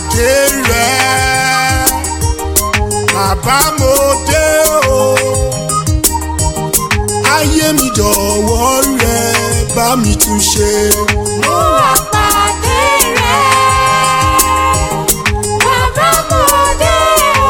pàdé rẹ̀ bàbá mo dé o ayé mi jọ̀wọ́ rẹ̀ bá mi tún ṣe. Mo wá pàdé rẹ̀, bàbá mo dé o.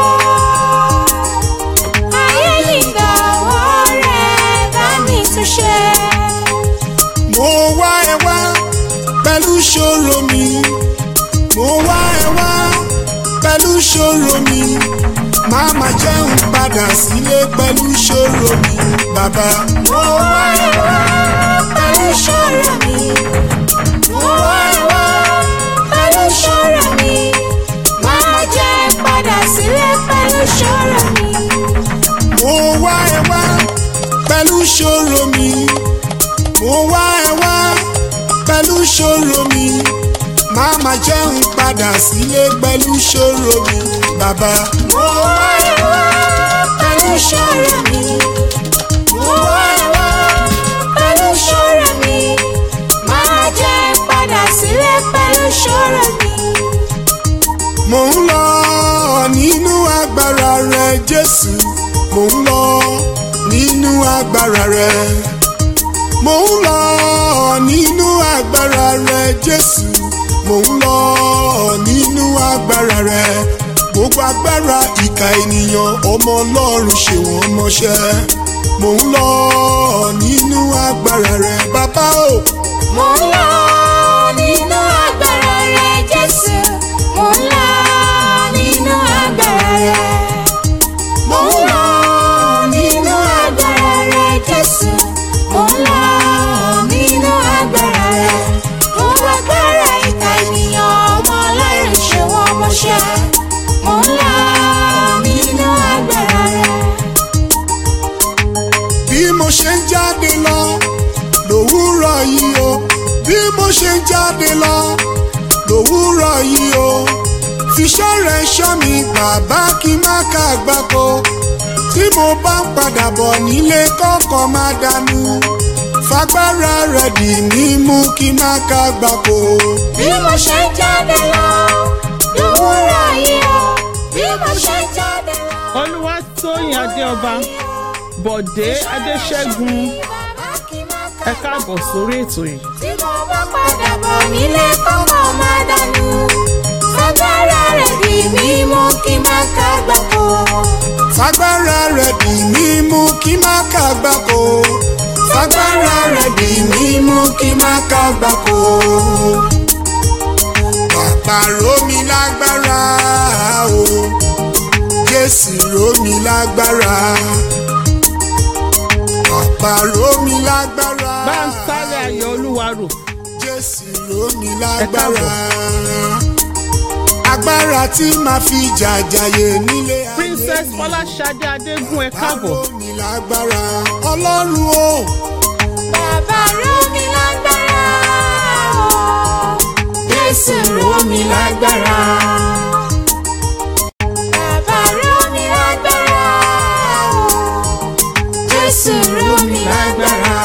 Ayé yìí dọ̀wọ́ rẹ̀, bá mi tún ṣe. mo wá ẹ wá pẹ̀lú ṣòro mi mo wá ẹ wá pẹ̀lú ṣòro mi máa ma jẹun padà sílé pẹ̀lú ṣòro mi bàbá. Mo wá ẹ wá pẹ̀lú ìṣòro mi. Mo wá ẹ wá pẹ̀lú ìṣòro mi. Máa jẹ́ padà sílé pẹ̀lú ìṣòro mi. mo wá ẹ wá pẹ̀lú ṣòro mi mo wá ẹ wá pẹ̀lú ṣòro mi máa ma jẹun padà sílé pẹ̀lú ṣòro mi bàbá. Mo wá ẹ wá pẹ̀lú ìṣòro mi. Mo wá ẹ wá pẹ̀lú ìṣòro mi. Máa jẹ́ padà sílé pẹ̀lú ìṣòro mi. Mò ń lọ nínú agbára rẹ Jésù. Mò ń lọ nínú agbára rẹ. Mò ń lọ nínú agbára rẹ Jésù. Mò ń lọ nínú agbára rẹ. Gbogbo agbára ìka ènìyàn ọmọ Ọlọ́run ṣe wọ́n mọṣẹ́. Mò ń lọ nínú agbára rẹ bàbá o. Mo ń lọ nínú agbára rẹ Jésù. Mo ń lọ nínú agbára rẹ. Mo ń lọ nínú agbára rẹ Jésù. Mo ń lọ nínú agbára rẹ. Mo wá agbára ìka ènìyàn ọmọ Ọlọ́run ṣe wọ́n mọ́ṣẹ́. Mo ń lọ nínú agbára rẹ. bí mo ṣe ń jáde lọ lòwúrọ̀ yìí o bí mo ṣe ń jáde lọ lòwúrọ̀ yìí o fiṣẹ́ rẹ̀ ṣọ́ mi bàbá kí n má ká àgbákò tí mo bá ń padà bọ̀ nílé kọ́kọ́ má dànù fagbára rẹ̀ dì mí mú kí n má ká àgbákò. bí mo ṣe ń jáde lọ lówùúrọ̀ yìí o bí mo ṣe ń jáde lọ. olúwatóyìn adéọba bọ̀dé adéṣẹ́gun ẹ káàbọ̀ sórí ètò yìí. tí mo bá padà bọ̀ nílé kọ́kọ́ máa dànù fagbára rẹ̀ dì mí mú kí n má ká gbàgbó. fagbára rẹ̀ dì mí mú kí n má ká àgbákò fagbára rẹ̀ dì mí mú kí n má ká àgbákò. Bàbá rómi lágbára o, Jésù rómi lágbára. Bàbá rómi lágbára. bá ń sáré ayọ̀ olúwa rò Jésù rómi lágbára. Agbára tí màá fi jàjàyè nílé ayé. princess fọláṣadé adégún ẹ káàbọ̀ Rómi lágbára. Ọlọ́run o, bàbá ró mi lágbára o jésù ró mi lágbára. bàbá ró mi lágbára o jésù ró mi lágbára.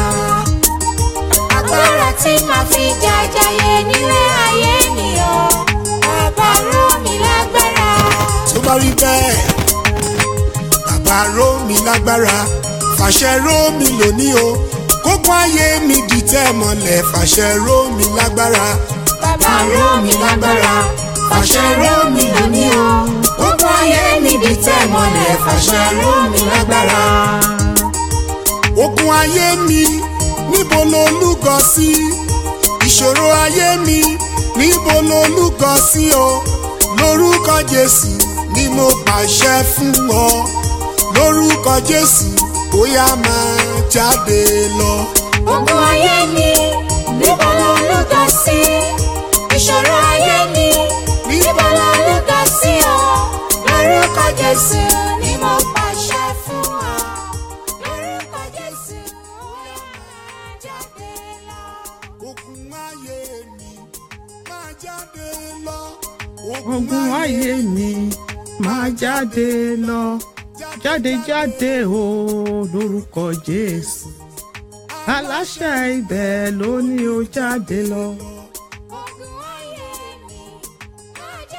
agbára tí màá fi jàjàyè nílé ayé mi o bàbá ró mi lágbára. tó bá rí bẹ́ẹ̀. Bàbá rómi lágbára. Fàṣẹ rómi lónìí o. Kókó ayé mi dìtẹ̀ mọ́lẹ̀. Fàṣẹ rómi lágbára. Bàbá ró mi lágbára, fàṣẹ ró mi lónìí o. Gbogbo ayé níbi tẹ́ mọ́lẹ̀, fàṣẹ ró mi lágbára. Ogun ayé mi níbo ló lúgọ sí? Ìṣòro ayé mi níbo ló lúgọ sí o? Lórúkọ Jésù ni mo pàṣẹ fún ọ. Lórúkọ Jésù bóyá máa jáde lọ. Gbogbo ayé mi, níbo ló lúgọ sí? Ìṣòro ayé mi, níbo ló lúgọ sí o? Lórúkọ Jésù ni mo pàṣẹ fún ọ. Lórúkọ Jésù, ó yá máa jáde lọ. Ogun ayé mi máa jáde lọ. ogun ayé mi máa jáde lọ jáde jáde o lórúkọ jésù aláṣẹ ibẹ̀ ló ní ó jáde lọ. Ogun ayé mi, máa jáde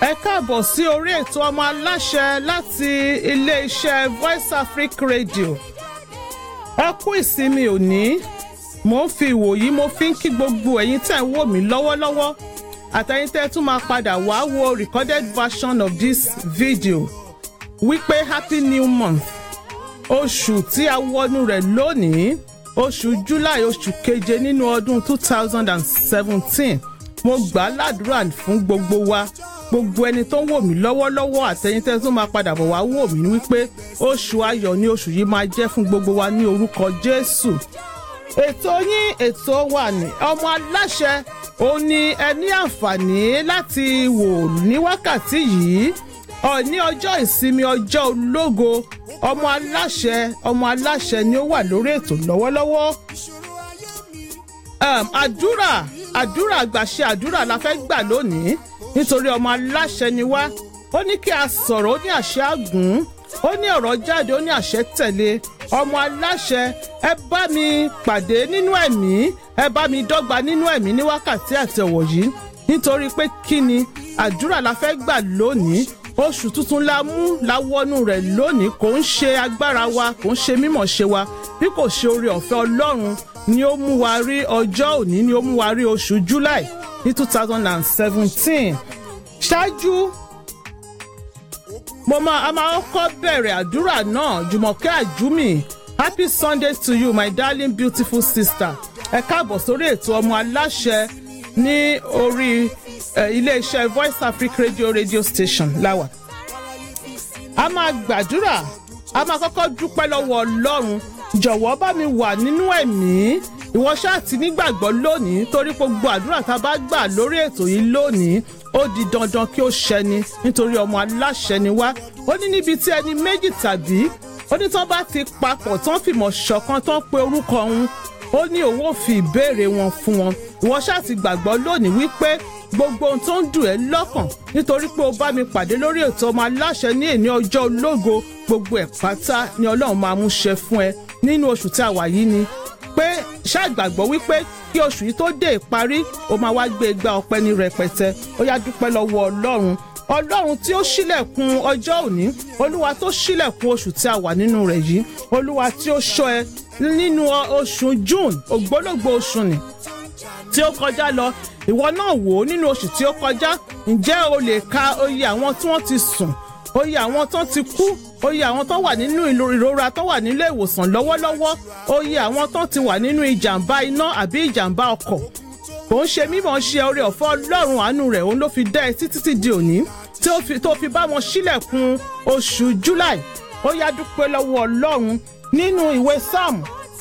ẹ káàbọ̀ sí orí ètò ọmọ aláṣẹ láti ilé-iṣẹ́ voice africa radio ẹ kú ìsinmi òní mo ń fi ìwòyí mo fi ń kí gbogbo ẹ̀yin tẹ̀ ń wò mí lọ́wọ́lọ́wọ́ àtẹ̀yin tẹ́ tún máa padà wá wo recorded version of this video wípé happy new month oṣù tí a wọnú rẹ̀ lónìí oṣù july oṣù keje nínú ọdún two thousand and seventeen mo gbà á ládùúrà fún gbogbo wa gbogbo ẹni tó ń wò mí lọ́wọ́lọ́wọ́ àtẹ̀yin tẹ́ tó máa padà bọ̀ wá wò mí wípé oṣù ayọ̀ ni oṣù yìí máa jẹ́ fún gbogbo wa ní orúkọ jésù ètò yín ètò wa ní ọmọ aláṣẹ ó ní ẹ ní àǹfààní láti wò ní wákàtí yìí ọ ní ọjọ́ ìsinmi ọjọ́ ológo ọmọ aláṣẹ ọmọ aláṣẹ ni ó wà lórí ètò lọ́wọ́lọ́wọ́ um, àdúrà àdúrà àgbàṣe àdúrà la fẹ́ gbà lónìí nítorí ọmọ aláṣẹ ni wá ó ní kí a sọ̀rọ̀ ó ní àṣẹ àgùn ó ní ọ̀rọ̀ jáde ó ní àṣẹ tẹ̀lé ọmọ aláṣẹ ẹ bá mi pàdé nínú ẹ̀mí ẹ bá mi dọ́gba nínú ẹ̀mí ní wákàtí àti ọ̀wọ̀ yìí nítorí pé kí ni àdúrà la fẹ́ gbà lónìí oṣù tuntun la mú la wọnú rẹ̀ lónìí kò ń ṣe agbára wa kò ń ṣe mímọ̀ ṣe wa bí kò ṣe oore ọ̀fẹ́ ọlọ́run ni ó mú wa rí ọjọ́ òní ni ó mú wa rí oṣù july ní two thousand and seventeen ṣáájú mo máa a máa kọ́ bẹ̀rẹ̀ àdúrà náà jùmọ̀kẹ́ àjúmì happy sunday to you my darling beautiful sister ẹ káàbọ̀ sórí ètò ọmọ aláṣẹ ní orí iléeṣẹ́ voice africa radio radio station láwà. a máa gbàdúrà a máa kọ́kọ́ dúpẹ́ lọ́wọ́ ọlọ́run jọ̀wọ́ bá mi wà nínú ẹ̀mí ìwọ ṣáà ti nígbàgbọ́ lónìí torí gbogbo àdúrà tá a bá gbà lórí ètò yìí lónìí ó di dandan kí ó ṣẹni nítorí ọmọ aláṣẹ ni wá ó ní níbi tí ẹni méjì tàbí ó ní tán bá ti papọ̀ tán fìmọ̀ ṣọ̀kan tán pe orúkọ òun ó ní òun ò fi ìbéèrè wọn fún wọn ìwọ ṣáà ti gbàgbọ́ lónìí wípé gbogbo ohun tó ń dùn ẹ́ lọ́kàn nítorí pé o bá mi pàdé lórí ètò ọmọ aláṣẹ ní èní ọjọ́ ológo gbogbo ẹ̀ pátá ni ọlọ́run máa mú ṣe fún ẹ nínú oṣù tí a wà yìí ni pé ṣàgbàgbọ́ wípé kí oṣù yìí tó dé ìparí o máa wá gbé igbá ọpẹ́ ní rẹpẹtẹ ó yá dúpẹ́ lọ́wọ́ ọlọ́run ọlọ́run tí ó ṣílẹ̀kùn ọjọ́ òní olúwa tó ṣílẹ̀kùn oṣù tí a wà nínú rẹ̀ yìí olúwa tí ó ṣọ́ ẹ nínú oṣù june ògbólógbò oṣù ni tí ó kọjá lọ ìwọ náà wò ó nínú oṣù tí ó kọjá ǹjẹ́ o lè ka oye àwọn tí wọ́n ti sùn oye àwọn tó ti kú oye àwọn tó wà nínú ìrora tó wà nílé ìwòsàn lọ́wọ́lọ́wọ́ oye àwọn tó ti wà nínú ìjàmbá iná àbí ìjàmbá ọkọ̀ kò ń ṣe mímọ̀ ṣe oore ọ̀fẹ́ ọlọ́run àánú rẹ̀ òun ló fi dá ẹ títí tí di òní tó fi bá wọn sílẹ̀kùn oṣù july ó yá dúpẹ́ lọ́wọ́ ọlọ́run nínú ìwé psalm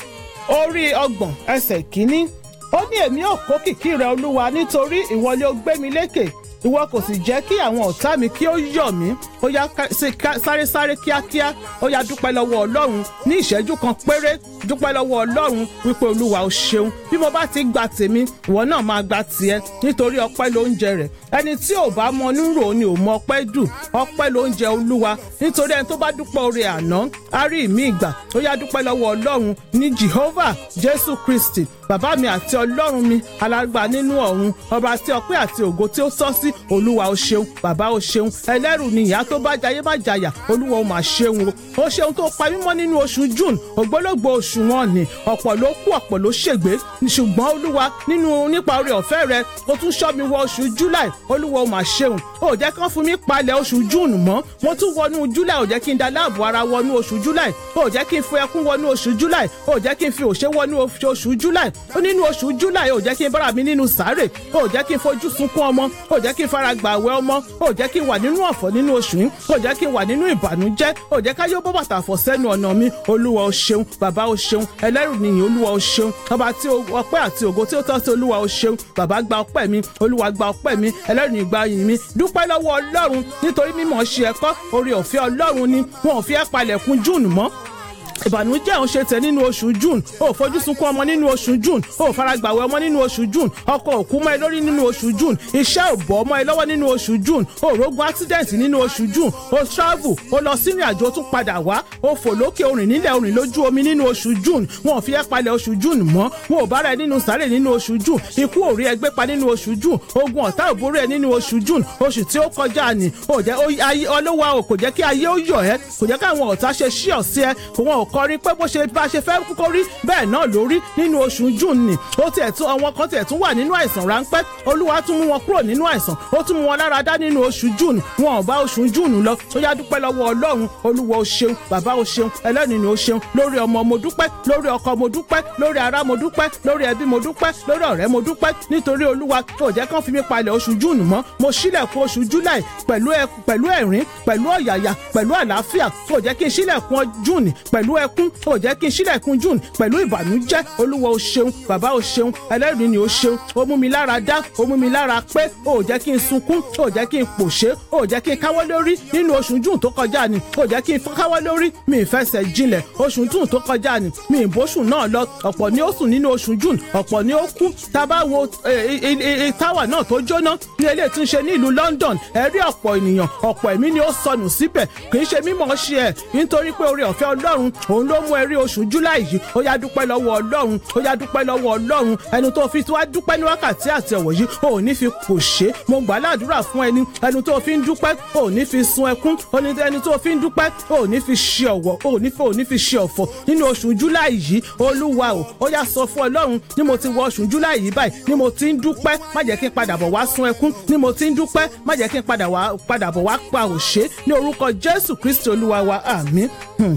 orí ọgbọ̀n ẹsẹ̀ kínní ó ní èmi ò kó kìkì rẹ olúwa nítorí ìwọ ni ó gbé mi lékè ìwọ kò sì jẹ́ kí àwọn ọ̀tá mi kí ó yọ̀ mí ó yá sáré sáré kíákíá ó yá dúpẹ́ lọ́wọ́ ọlọ́run ní ìṣẹ́jú kan péré dúpẹ́ lọ́wọ́ ọlọ́run wípé olúwa ó ṣeun bí mo bá ti gba tèmi ìwọ náà máa gba tiẹ̀ nítorí ọpẹ́ ló ń jẹ rẹ̀ ẹni tí ò bá mọ nírò ni ò mọ ọpẹ́ dù ọpẹ́ ló ń jẹ olúwa nítorí ẹni tó bá dúpẹ́ oore àná á rí ìmí ìgbà ó yá dúpẹ́ lọ́wọ́ ọlọ́run ní jehovah jésù kristi bàbá mi àti ọlọ́run mi alágbà nínú ọ̀run ọba tí ọpẹ́ àti ògo tí ó tọ́ sí olúwa ó ṣeun bàbá ó ṣeun ẹlẹ́rù ni ìyá tó bá jayé má jayà olúwa ó mà ṣeun o ó ṣeun tó pa mímọ́ nínú oṣù june ògbólógbò oṣù wọn ni ọ̀pọ̀ ló kú ọ̀pọ̀ ló ṣègbé ṣùgbọ́n olúwa nínú nípa oore ọ̀fẹ́ rẹ ó tún ṣọ́ mi wọ oṣù july olúwa ó mà ṣeun ó jẹ́ kán fún mi palẹ̀ oṣù june mọ́ mo tún wọnú july ó jẹ́ kí n da láàbò ara wọnú oṣù july ó jẹ́ kí n fi ẹkún wọnú oṣù july ó jẹ́ kí n fi òṣè wọnú oṣù july ó nínú oṣù july ó jẹ́ kí n bára mi nínú sàárè ó jẹ́ kí n fojú sunkún ọmọ ó jẹ́ kí n fara gbà àwẹ̀ ọmọ ó jẹ́ kí n wà nínú ọ̀fọ̀ nínú oṣù yìí ó jẹ́ kí n wà nínú ìbànújẹ́ ó jẹ́ ká yóò bọ́ bàtà fọ̀ sẹ́nu ọ̀nà mi olúwa ó ṣeun bàbá ó ṣeun ẹlẹ́rù nìyí olúwa ó ṣeun ọba tí ọpẹ́ àti ògo tí ó tọ́ sí olúwa ó ṣeun bàbá gba ọpẹ́ mi olúwa gba ọpẹ́ mi ẹlẹ́rù nìyí gba yìn mi dúpẹ́ lọ́wọ́ ọlọ́run nítorí mímọ̀ ṣe ẹ̀kọ́ orí ọ̀fẹ́ ọlọ́run ni wọn ò fi ẹ́ palẹ̀kùn júùnù mọ́ ìbànújẹ́ òun ṣe tẹ̀ nínú oṣù june o ò fojú sunkún ọmọ nínú oṣù june o ò faragbàwẹ̀ ọmọ nínú oṣù june ọkọ òkú mọ́ ẹ lórí nínú oṣù june iṣẹ́ ò bọ́ mọ́ ẹ lọ́wọ́ nínú oṣù june o ò rógun accident nínú oṣù june o travel o lọ sínú àjò tún padà wá o fò lókè orìn nílẹ̀ orìn lójú omi nínú oṣù june wọn ò fi ẹ́ palẹ̀ oṣù june mọ́ wọn ò bára ẹ nínú sàárè nínú oṣù june ikú ò rí ẹgbẹ́ pa nínú oṣù june ogun ọ̀tá ò borí ẹ nínú oṣù june oṣù tí ó kọjá ni ò jẹ́ ọlọ́wà ò kò jẹ́ kí ayé ó yọ̀ ẹ́ kò jẹ́ káwọn ọ̀tá ṣe ṣí ọ̀ sí ẹ wọn ò kọrin pé bó ṣe bá ṣe fẹ́ kó rí bẹ́ẹ̀ náà ló rí nínú oṣù june ni ó tiẹ̀ tún àwọn kan tiẹ̀ tún wà nínú àìsàn ráńpẹ́ olúwa tún mú wọn kúrò nínú àìsàn ó tún mú wọn lára dá nínú oṣù june wọn ò bá oṣù june lọ ó yá dúpẹ́ lọ́wọ́ ọlọ́run olúwa ó ṣeun bàbá ó ṣeun ẹlẹ́ni ni ó ṣeun lórí ọmọ mo dúpẹ́ lórí ọkọ mo dúpẹ́ lórí ará mo dúpẹ́ lórí ẹbí mo dúpẹ́ lórí ọ̀rẹ́ mo dúpẹ́ nítorí olúwa kò jẹ́ kán fi mí palẹ̀ oṣù june mọ́ mo ṣílẹ̀kùn oṣù july pẹ̀lú pẹ̀lú ẹ̀rín pẹ̀lú ọ̀yàyà pẹ̀lú àlàáfíà kò jẹ́ kí n ṣílẹ̀kùn june pẹ̀lú ẹkún kò jẹ́ kí n ṣílẹ̀kùn june pẹ̀lú ìbànújẹ́ olúwa ó ṣeun bàbá ó ṣeun ẹlẹ́rìí ni ó ṣeun ó mú mi lára dá ó mú mi lára pé ó jẹ́ kí n sunkún ó jẹ́ kí n pòṣé ó jẹ́ kí n káwọ́ lórí nínú oṣù june tó kọjá ni ó jẹ́ kí n káwọ́ lórí mi ì fẹsẹ̀ jinlẹ̀ oṣù june tó kọjá ni mi ì bóṣù náà lọ ọ̀pọ̀ ni ó sùn nínú oṣù june ọ̀pọ̀ ni ó kú tá a bá wo táwà náà tó jóná ní eléyìí tí ń ṣe ní ìlú london ẹ rí ọ̀pọ̀ ènìyàn ọ̀pọ̀ ẹ̀mí ni ó sọnù síbẹ̀ kì í ṣe mímọ̀ ṣe ẹ̀ nítorí pé oore ọ̀fẹ́ ọlọ́run òun ló mú ẹ rí oṣù july yìí ó yá dúpẹ́ lọ́wọ́ ọlọ́run ó yá dúpẹ́ lọ́wọ́ ọlọ́run ẹni tó fi wá dúpẹ́ ní wákàtí àti ọ̀wọ̀ yìí ò ní fi kò ṣe mo gbà ládùúrà fún ẹni ẹni tó fi ń dúpẹ́ ò ní fi sun ẹkún ẹni tó fi ń dúpẹ́ ò ní fi ṣe ọ̀wọ̀ ò ní fi ò ní fi ṣe ọ̀fọ̀ nínú oṣù july yìí olúwa o ó yá sọ fún ọlọ́run ní mo ti wọ oṣù july yìí báyìí ní mo ti ń dúpẹ́ má jẹ́ kí n padà bọ̀ wá sun ẹkún ní mo ti ń dúpẹ́ má jẹ́ kí n padà bọ̀ wá pa òṣè ní orúkọ jésù kristi olúwa wa àmín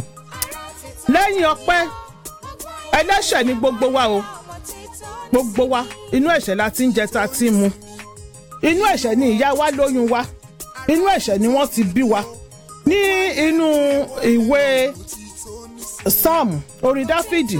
lẹ́yìn ọpẹ́ ẹlẹ́ṣẹ̀ ni gbogbo wa o gbogbo wa inú ẹ̀ṣẹ̀ la ti ń jẹ ta ti ń mu inú ẹ̀ṣẹ̀ ni ìyá wa lóyún wa inú ẹ̀ṣẹ̀ ni wọ́n ti bí wa ní inú ìwé psalm orí dáfídì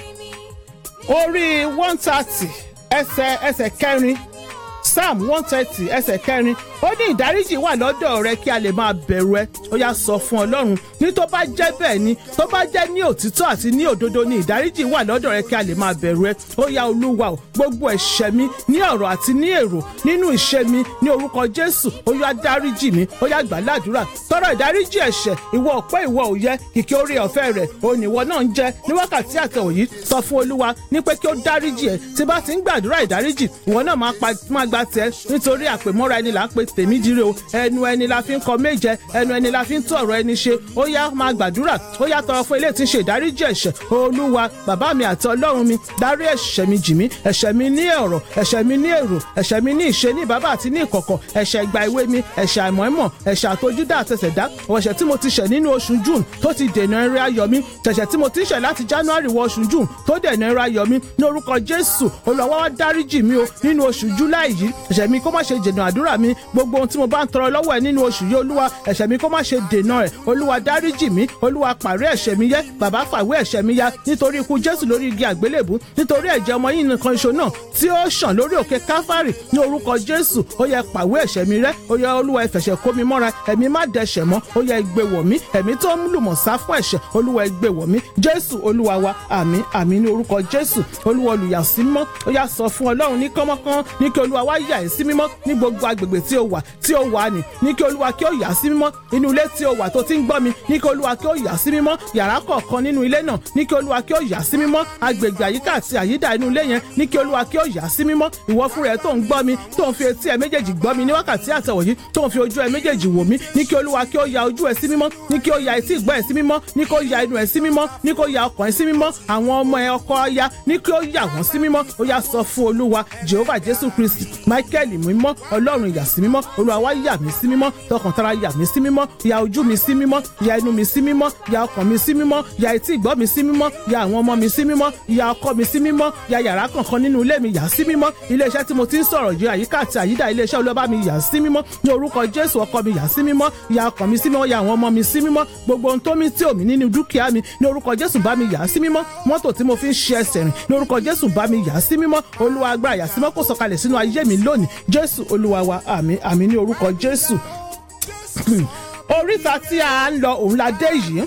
orí one thirty ẹsẹ̀ ẹsẹ̀ kẹrin psalm one thirty ẹsẹ̀ kẹrin ó ní ìdáríjì wà lọ́dọ̀ rẹ kí a lè máa bẹ̀rù ẹ ó yá sọ fún ọlọ́run ní tó bá jẹ́ bẹ́ẹ̀ ni tó bá jẹ́ ní òtítọ́ àti ní òdodo ni ìdáríjì wà lọ́dọ̀ rẹ kí a lè máa bẹ̀rù ẹ ó yá olúwa o gbogbo ẹ̀ṣẹ̀ mi ní ọ̀rọ̀ àti ní èrò nínú ìṣe mi ní orúkọ jésù ó yá dáríjì mi ó yá gbà ládùúrà tọrọ ìdáríjì ẹ̀ṣẹ̀ ìwọ ọ̀pẹ́ ìwọ òye kìkì orí ọ̀fẹ́ rẹ̀ òun ìwọ náà ń jẹ ní wákàtí àtẹ̀wò yìí sọ fún olúwa ní pé kí ó dáríjì ẹ tí bá ti ń gbàdúrà ìdáríjì ìwọ náà máa gba tiẹ̀ nítorí àpèmọ́ra ẹni là ń pe tèmi dire o ẹnu ẹni la fi ń kọ méje ẹnu ẹni la fi ń tún ọ̀rọ̀ ẹni ṣe ó yá máa gbàdúrà ó yá tọrọ fún ilé tí ń ṣe ìdáríjì ẹ̀ṣẹ̀ olúwa bàbá mi àti ọlọ́run mi dárí ẹ̀ṣẹ̀ mi jì mí ẹ̀ṣẹ̀ mi ní ọ̀rọ̀ ẹ̀ṣẹ̀ mi ní èrò ẹ̀ṣẹ̀ mi ní ìṣe ní bàbá àti ní ìkọ̀kọ̀ ẹ̀ṣẹ̀ ìgbà ìwé mi ẹ̀ṣẹ̀ àìmọ̀ọ́mọ̀ ẹ̀ṣẹ̀ àtojúdá àtẹsẹ̀dá ọ̀ṣẹ̀ tí mo ti ṣẹ̀ nínú oṣù june tó ti dènà eré ayọ̀ mi ṣẹ̀ṣẹ̀ tí mo ti ṣẹ̀ láti january wọ oṣù june tó dènà eré ayọ̀ mi ní orúkọ jésù olùwàwá wá dáríjì mi o nínú oṣù july yìí ẹ̀ṣẹ̀ mi kó má ṣe dènà àdúrà mi gbogbo ohun tí mo bá ń tọrọ lọ́wọ́ ẹ̀ nínú oṣù yìí olúwa ẹ̀ṣẹ̀ mi kó má ṣe dènà ẹ̀ olúwa dáríjì mi olúwa pàrẹ́ ẹ̀ṣẹ̀ mi yẹ bàbá fàwé ẹ̀ṣẹ̀ mi ya nítorí ikú jésù lórí igi àgbélébù nítorí ẹ̀jẹ̀ ọmọ yìí nìkan iṣo náà tí ó ṣàn lórí òkè káfárì ní orúkọ jésù ó yẹ pàwé ẹ̀ṣẹ̀ mi rẹ́ ó yẹ olúwa ẹ̀fẹ̀ṣẹ̀ kó mi mọ́ra ẹ̀mí má dẹ̀ṣẹ̀ mọ́ ó yẹ gbé wọ̀ mí ẹ̀mí tó ń lùmọ̀ sá fún ẹ̀ṣẹ̀ olúwa ẹ gbé wọ̀ mí jésù olúwa wa àmín àmín ní orúkọ jésù olúwa olùyà sí mímọ́ ó yá sọ fún ọlọ́run ní kọ́mọ́kán ní kí olúwa wá yà ẹ́ sí mímọ́ ní gbogbo agbègbè tí ó wà tí ó wà ní ní kí olúwa kí ó yà sí mímọ́ inú ilé tí ó wà tó ti ń gbọ́ mi ní kí olúwa kí ó yà sí mímọ́ yàrá kọ̀ọ̀kan nínú ilé náà ní kí olúwa kí ó yà sí mímọ́ agbègbè àyíká àti àyídà inú ilé yẹn ní kí olúwa kí ó yà sí mímọ́ ìwọ fúnra ẹ tó ń gbọ́ mi tó ń fi etí ẹ méjèèjì gbọ́ mi ní wákàtí àtẹ̀wọ̀ yìí tó ń fi ojú ẹ méjèèjì wò mí ní kí olúwa kí ó ya ojú ẹ sí mímọ́ ní kí ó ya etí ìgbọ́ ẹ sí mímọ́ ní kí ó ya inú ẹ sí mímọ́ ní kí ó ya ọkàn ẹ sí mímọ́ àwọn ọmọ ẹ ọkọ aya ní kí ó yà wọ́n sí mímọ́ ó yá sọ fún olúwa jehovah jésù kristi michael mímọ́ ọlọ́run yà sí mímọ́ olúwa wá yà mí sí mímọ́ tọkàntara yà mí sí mímọ́ ya ojú mi sí mímọ́ ya inú mi sí mímọ́ ya ọkàn mi sí mímọ́ ya etí ìgbọ́ mi sí mímọ́ ya àwọn ọmọ mi sí mímọ́ ya ọkọ mi sí mímọ́ ya yàrá kankan nínú ilé mi yà sí mímọ́ iléeṣẹ́ tí mo ti ń sọ̀rọ̀ yìí àyíká àti àyídà iléeṣẹ́ olóbá mi yà sí mímọ́ ní orúkọ jésù ọkọ mi yà sí mímọ́ ya ọkàn mi sí mímọ́ ya àwọn ọmọ mi sí mímọ́ gbogbo ohun tó mi tí òmí nínú dúkìá mi ní orúkọ jésù bá mi yà sí mímọ́ mọ́tò tí mo fi ń ṣe ẹsẹ̀ rìn ní orúkọ jésù bá mi yà sí mímọ́ olúwa agbára yà sí mímọ́ kó sọ̀kalẹ̀ sínú ayé mi lónìí jésù olúwa wa àmín àmín ní orúkọ jésù oríta tí a ń lọ òun la dé yìí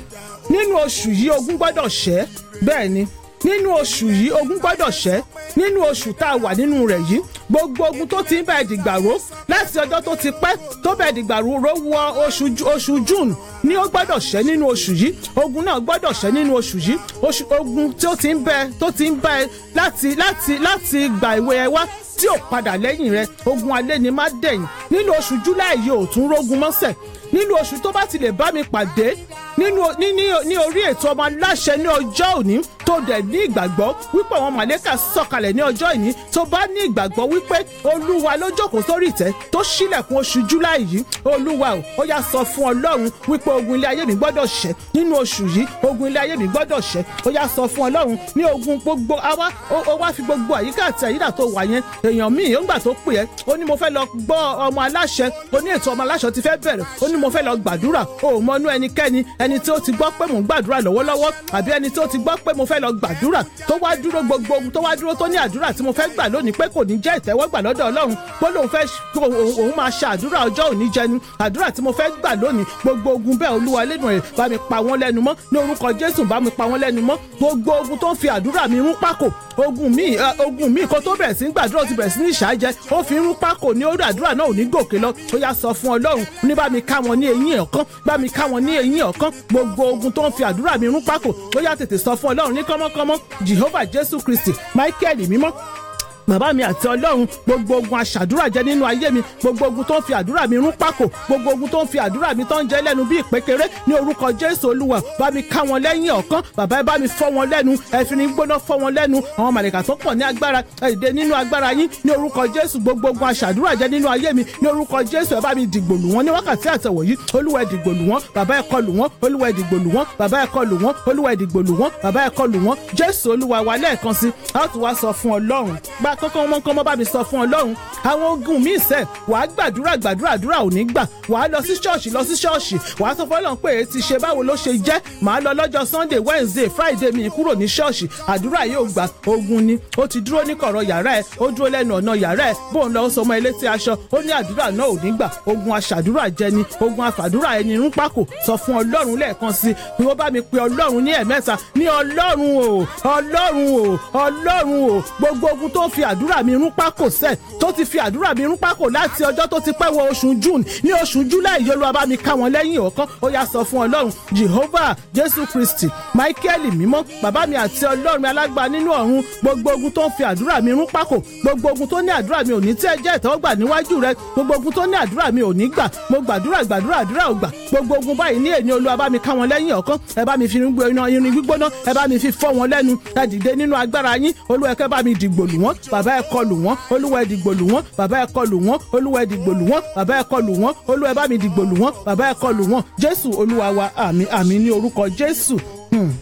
nínú oṣù yìí ogun gbọ́dọ̀ ṣẹ́ bẹ́ẹ̀ ni nínú oṣù yìí ogun gbọ́dọ̀ ṣẹ́ nínú oṣù tá a wà nínú rẹ̀ yìí gbogbo ogun tó ti ń bá ẹ̀dìgbàró láti ọjọ́ tó ti pẹ́ tó bá ẹ̀dìgbàró ró wọ oṣù oṣù june ni ó gbọ́dọ̀ ṣẹ́ nínú oṣù yìí ogun náà gbọ́dọ̀ ṣẹ́ nínú oṣù yìí oṣù ogun tí ó ti ń bẹ tó ti ń bẹ láti láti láti gbà ìwé ẹ wá tí ò padà lẹ́yìn rẹ ogun alẹ́ ni má dẹ̀yìn nínú oṣù july yìí ò tún rógun mọ́sẹ̀ nínú oṣù tó bá ti lè bá mi pàdé nínú ní ní ní orí ètò ọmọ aláṣẹ ní ọjọ́ òní tó dẹ̀ ní ìgbàgbọ́ wípé àwọn màlẹ́kà sọ̀kalẹ̀ ní ọjọ́ ìní tó bá ní ìgbàgbọ́ wípé olúwa ló jókòó sórí ìtẹ́ tó ṣílẹ̀kùn oṣù july yìí olúwa ò ó yá sọ fún ọlọ́run wípé ogun ilé ayé mi gbọ́dọ̀ ṣẹ́ nínú oṣù yìí ogun ilé ayé mi gbọ́dọ̀ ṣẹ́ ó yá sọ fún ọlọ́run ní ogun gbogbo àwa ó wá fi gbogbo àyíká àti àyídà tó wà yẹn èèyàn míì ó ń gbà tó pè ẹ́ ó ní mo fẹ́ lọ gbọ́ ọmọ aláṣẹ ó ní ètò ọmọ aláṣẹ ti fẹ́ bẹ̀rẹ̀ ó ní mo fẹ́ lọ gbàdúrà ó ò mọnú ẹnikẹ́ni ẹni tí ó ti gbọ́ pé mò ń gbàdúrà lọ́wọ́lọ́wọ́ àbí ẹni tí ó ti gbọ́ pé mo fẹ́ lọ gbàdúrà tó wá dúró gbogbo ohun tó wá dúró tó ní àdúrà tí mo fẹ́ gbà lónìí pé kò ní jẹ́ ìtẹ́wọ́gbà lọ́dọ̀ ọlọ́run pé lòun fẹ́ òun máa ṣe àdúrà ọjọ́ òní jẹni àdúrà tí mo fẹ́ gbà lónìí gbogbo ogun bẹ́ẹ̀ olúwa lẹ́nu rẹ̀ bá mi pa wọ́n lẹ́nu mọ́ ní orúkọ jésù bá mi pa wọ́n lẹ́nu mọ́ gbogbo ogun tó ń fi àdúrà mi rún pákò ogun mi ogun mi kó tó bẹ̀rẹ̀ sí gbàdúrà ti bẹ̀rẹ̀ sí ní ìṣáájẹ ó fi rún pákò ní orí àdúrà náà ò ní gòkè lọ ó yá sọ fún ọlọ́run ní bá mi ká wọn ní eyín ọ̀kan bá mi ká wọn ní eyín ọ̀kan gbogbo ogun tó ń fi àdúrà mi rún pákò ó yá tètè sọ fún ọlọ́run ní kọ́mọ́kọ́mọ́ jehovah jésù kristi michael mímọ́ bàbá mi àti ọlọ́run gbogbo ogun aṣàdúrà jẹ nínú ayé mi gbogbo ogun tó ń fi àdúrà mi rún pákò gbogbo ogun tó ń fi àdúrà mi tó ń jẹ lẹ́nu bí ìpékeré ní orúkọ jésù olúwa bá mi ká wọn lẹ́yìn ọ̀kan bàbá ẹ bá mi fọ́ wọn lẹ́nu ẹ̀fìn gbóná fọ́ wọn lẹ́nu àwọn màlẹ̀kà tó pọ̀ ní agbára ẹ̀dẹ nínú agbára yín ní orúkọ jésù gbogbo ogun aṣàdúrà jẹ nínú ayé mi ní orúkọ jésù ẹ bá mi dìgbò lù wọn ní wákàtí àtẹ̀wọ̀ yìí olúwa ẹ dìgbò lù wọn bàbá ẹ kọlù wọn olúwa ẹ dìgbò lù wọn bàbá ẹ kọlù wọn olúwa ẹ dìgbò lù wọn bàbá ẹ kọlù wọn jésù olúwa wa lẹ́ẹ̀kan sí a ó tún wá sọ fún ọlọ́run gbà kọ́kọ́ wọn kọ́ mọ́ bá mi sọ fún ọlọ́run àwọn ogun míì sẹ́ wàá gbàdúrà gbàdúrà àdúrà ò ní gbà wàá lọ sí ṣọ́ọ̀ṣì lọ sí ṣọ́ọ̀ṣì wàá sọ fọlọ́run pé èyí ti ṣe báwo ló ṣe jẹ́ màá lọ lọ́jọ́ sunday wednesday friday mi kúrò ní ṣọ́ọ̀ṣì àdúrà yóò gbà ogun ni ó ti dúró ní kọ̀rọ̀ yàrá ẹ̀ ó dúró lẹ́nu ọ̀nà yàrá ẹ̀ bóun lọ sọmọ ilé tí aṣọ ó ní àdúrà náà ò ní gbà ogun aṣàdúrà jẹni ogun afàdúrà ẹni rún pákò sọ fún ọlọ́run lẹ́ẹ̀kan sí ni wọ́n bá mi pe ọlọ́run ní ẹ̀mẹ́ta ní ọlọ́run o ọlọ́run o ọlọ́run o gbogbo ogun tó fi àdúrà mi rún pákò sẹ́ tó ti fi àdúrà mi rún pákò láti ọjọ́ tó ti pẹ́ wọ oṣù june ní oṣù july yóò lọ́ọ́ bá mi ká wọn lẹ́yìn ọ̀kan ó yá sọ fún ọlọ́run jehovah jésù kristi michael mímọ́ bàbá mi àti ọlọ́run alágbá nínú ọ̀run gbogbo ogun tó ń fi àdúrà mi rún pákò gbogbo ogun tó ní àdúrà mi ò ní tí ẹ jẹ́ ìtẹ́wọ́gbà níwájú rẹ gbogbo ogun tó ní àdúrà mi ò ní gbà mo gbàdúrà gbàdúrà àdúrà ò gbà gbogbo ogun báyìí ní èní olúwa bá mi ká wọn lẹ́yìn ọ̀kan ẹ bá mi fi irin gbígbóná ẹ bá mi fi fọ́ wọn lẹ́nu ẹ dìde nínú agbára yín olúwa ẹ kẹ́ bá mi dìgbò lù wọ́n bàbá ẹ kọlù wọ́n olúwa ẹ dìgbò lù wọ́n bàbá ẹ kọlù wọ́n olúwa ẹ dìgbò lù wọ́n bàbá ẹ kọlù wọ́n olúwa ẹ bá mi dìgbò lù wọ́n bàbá ẹ kọlù wọ́n jésù olúwa wa àmì àmì ní orúkọ jésù. Hmm.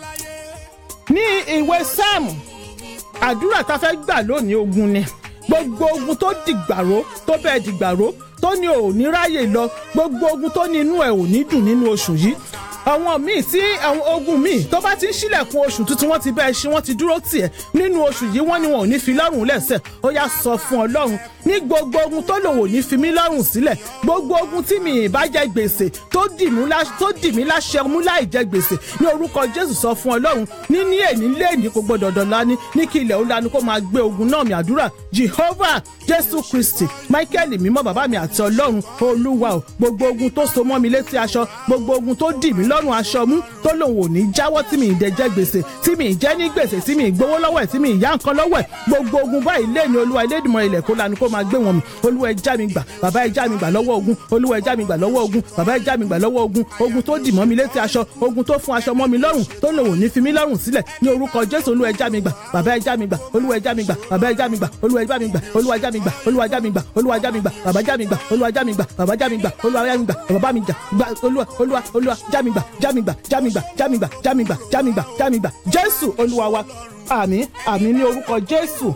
ní ìwé sáàmù àdúrà tá a fẹ́ gbà lónìí ogun ni gbogbo ogun tó dìgbàró tó bẹ́ẹ̀ dìgbàró tó ní ò ní ráyè lọ gbogbo ogun tó ní inú ẹ̀ ò ní dùn nínú oṣù yìí àwọn míì tí àwọn ogun míì tó bá ti ń ṣílẹ̀kùn oṣù tuntun wọ́n ti bẹ́ẹ̀ ṣe wọ́n ti dúró tiẹ̀ nínú oṣù yìí wọ́n ní wọn ò ní fi lọ́rùn lẹ́sẹ̀ ó yá sọ fún ọlọ́run ní gbogbo ogun tó lòun ò ní fi mí lọ́rùn sílẹ̀ gbogbo ogun tí mi ì bá jẹ gbèsè tó dì mí láṣẹ mú láì jẹ gbèsè ní orúkọ jésù sọ fún ọlọ́run ní ní èní léèní kò gbọdọ̀ dọ̀la ní ní kí ilẹ̀ ó lanu kó máa gbé ogun náà mi àdúrà jehovah jésù kristi michael mímọ́ bàbá mi àti ọlọ́run olúwa o gbogbo ogun tó so mọ́ mi létí aṣọ gbogbo ogun tó dì mí lọ́rùn aṣọ mú tó lòun ò ní jáwọ́ tí mi ì dẹ jẹ gbèsè tí mi ì jẹ́ ní gbèsè tí mi ì gbowó lọ́wọ́ ẹ̀ tí mi ì yá nǹkan lọ́wọ́ ẹ̀ gbogbo ogun báyìí léèní olúwa ilédìmọ̀ ilẹ̀ kó lanu kó máa gbé wọn mi olúwa ẹ já mi gbà bàbá ẹ já mi gbà lọ́wọ́ ogun olúwa ẹ já mi gbà lọ́wọ́ ogun bàbá ẹ já mi gbà lọ́wọ́ ogun ogun tó dì mọ́ mi létí aṣọ ogun tó fún aṣọ mọ́ mi lọ́rùn tó lòun ò ní fi mí lọ́rùn sílẹ̀ ní orúkọ jésù olúwa ẹ já mi gbà bàbá ẹ já mi gbà olúwa ẹ já mi gbà bàbá ẹ já mi gbà olúwa ẹ já mi gbà olúwa ẹ já mi gbà olúwa ẹ já mi gbà olúwa ẹ já mi gbà bàbá já mi gbà olúwa já mi gbà bàbá já mi gbà olúwa já mi gbà bàbá mi jà gbà olúwa olúwa olúwa já mi gbà já mi gbà já mi gbà já mi gbà já mi gbà já mi gbà já mi gbà jésù olúwa wa àmín àmín ní orúkọ jésù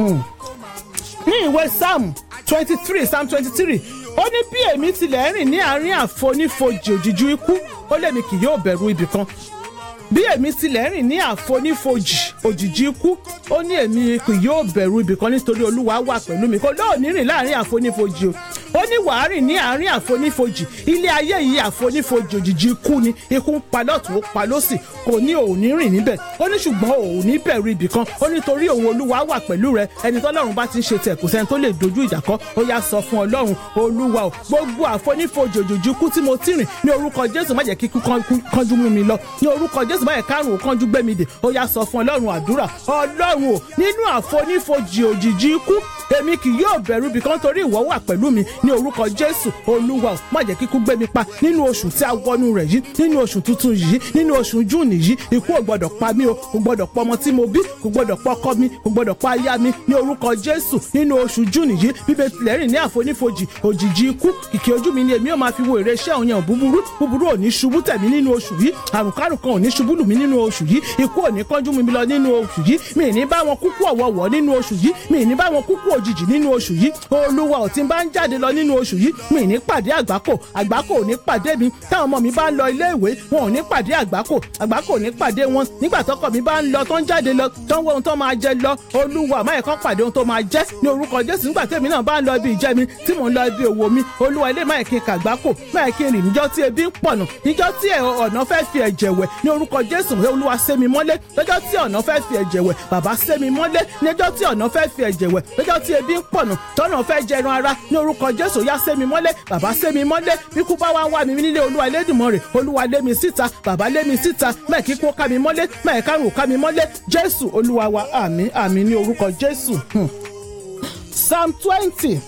ní ìwé psalm twenty three psalm twenty three ó ní bí èmi tilẹ̀ rìn ní àárín àfonífojì òjìjú ikú ó lèmi kì yóò bẹ̀rù ibì kan bí èmi tilẹ̀ rìn ní àfonífojì òjìjí ikú ó ní èmi kì yóò bẹ̀rù ibì kan nítorí olúwa wà pẹ̀lú mi kò lóòní rìn láàrin àfonífojì o ó ní wàá rìn ní àárín àfonífojì ilé ayé yìí àfonífojì òjijì ikú ni ikú ń pa lọ́tún ó pa lọ́sì kò ní òní rìn níbẹ̀ ó ní ṣùgbọ́n òní bẹ̀rù ibì kan ó ní torí òun olúwa wà pẹ̀lú rẹ ẹni tọ́lọ́run bá ti ń ṣe tẹ̀ kò sẹ́ni tó lè dojú ìjà kọ ó yá sọ fún ọlọ́run olúwa o gbogbo àfonífojì òjijì ikú tí mo ti rìn ní orúkọ jésù má jẹ́ kí ikú kánjú mú mi lọ ní orúkọ jésù má jẹ́ kárùn ún kánjú gbé mi dè ó yá sọ fún ọlọ́run àdúrà ọlọ́run o nínú àfonífojì òjijì ikú èmi kì yóò bẹ̀rù bí kan torí ìwọ wà pẹ̀lú mi ní orúkọ jésù olúwa ò má jẹ́ kíkú gbé mi pa nínú oṣù tí a wọnú rẹ̀ yìí nínú oṣù tuntun yìí nínú oṣù júùnì yìí ikú ò gbọdọ̀ pa mí o kò gbọdọ̀ pa ọmọ tí mo bí kò gbọdọ̀ pa ọkọ mi kò gbọdọ̀ pa aya mi ní orúkọ jésù nínú oṣù júùnì yìí bíbẹ tilẹ̀ rìn ní àfonífojì òjijì ikú kìkì ojú mi ni èmi ò máa fi wo èrè iṣẹ́ òun yẹn búburú búburú ò ní ṣubú tẹ̀mí nínú oṣù yìí àrùnkárùn kan ò ní ṣubú lù mí nínú oṣù yìí ikú ò ní kánjú mi lọ nínú oṣù yìí mi ì ní bá wọn kúkú ọ̀wọ̀wọ̀ nínú oṣù yìí mi ì ní bá wọn kúkú òjijì nínú oṣù yìí olúwa ò tí ń bá ń jáde lọ nínú oṣù yìí mi ì ní pàdé àgbákò àgbákò ò ní pàdé mi táwọn ọmọ mi bá ń lọ ilé ìwé wọn ò ní pàdé àgbákò àgbákò ò ní pàdé wọn nígbà tọkọ mi bá ń lọ tó ń jáde lọ tó ń wọ ohun tó máa jẹ lọ olúwa máyẹ̀ kan pàdé ohun tó máa jẹ ní orúkọ jésù nígbà tèmi náà bá ń lọ ibi ìjẹ mi tí mò ń lọ ibi òwò mi olúwa ilé máyẹ̀ kí n kàgbákò máyẹ̀ kí n rìn níjọ́ tí ebi ń pọ̀nà níjọ́ tí ọ̀nà fẹ́ fi ẹ̀jẹ̀ wẹ̀ ní orúkọ jésù olúwa sé mi mọ́lé lọ́jọ́ tí ọ̀nà fẹ́ fi ẹ̀jẹ̀ wẹ̀ bàbá sé mi mọ́lé níjọ́ tí ọ̀nà fẹ́ fi ẹ̀jẹ̀ wẹ̀ lọ́jọ́ tí ebi ń pọ̀nà tọ́nà fẹ́ jẹran ara ní orúkọ jésù yá sé mi mọ́lé bàbá sé mi mọ́lé bíkú bá wá wá mi nílé olúwa Elédùmarè olúwa lé mi síta bàbá lé mi síta mẹ́ẹ̀kí kó ká mi mọ́lé mẹ́ẹ̀ká rò ká mi mọ́lé jésù olúwa wa àmín àmín ní orúkọ jésù. psalm twenty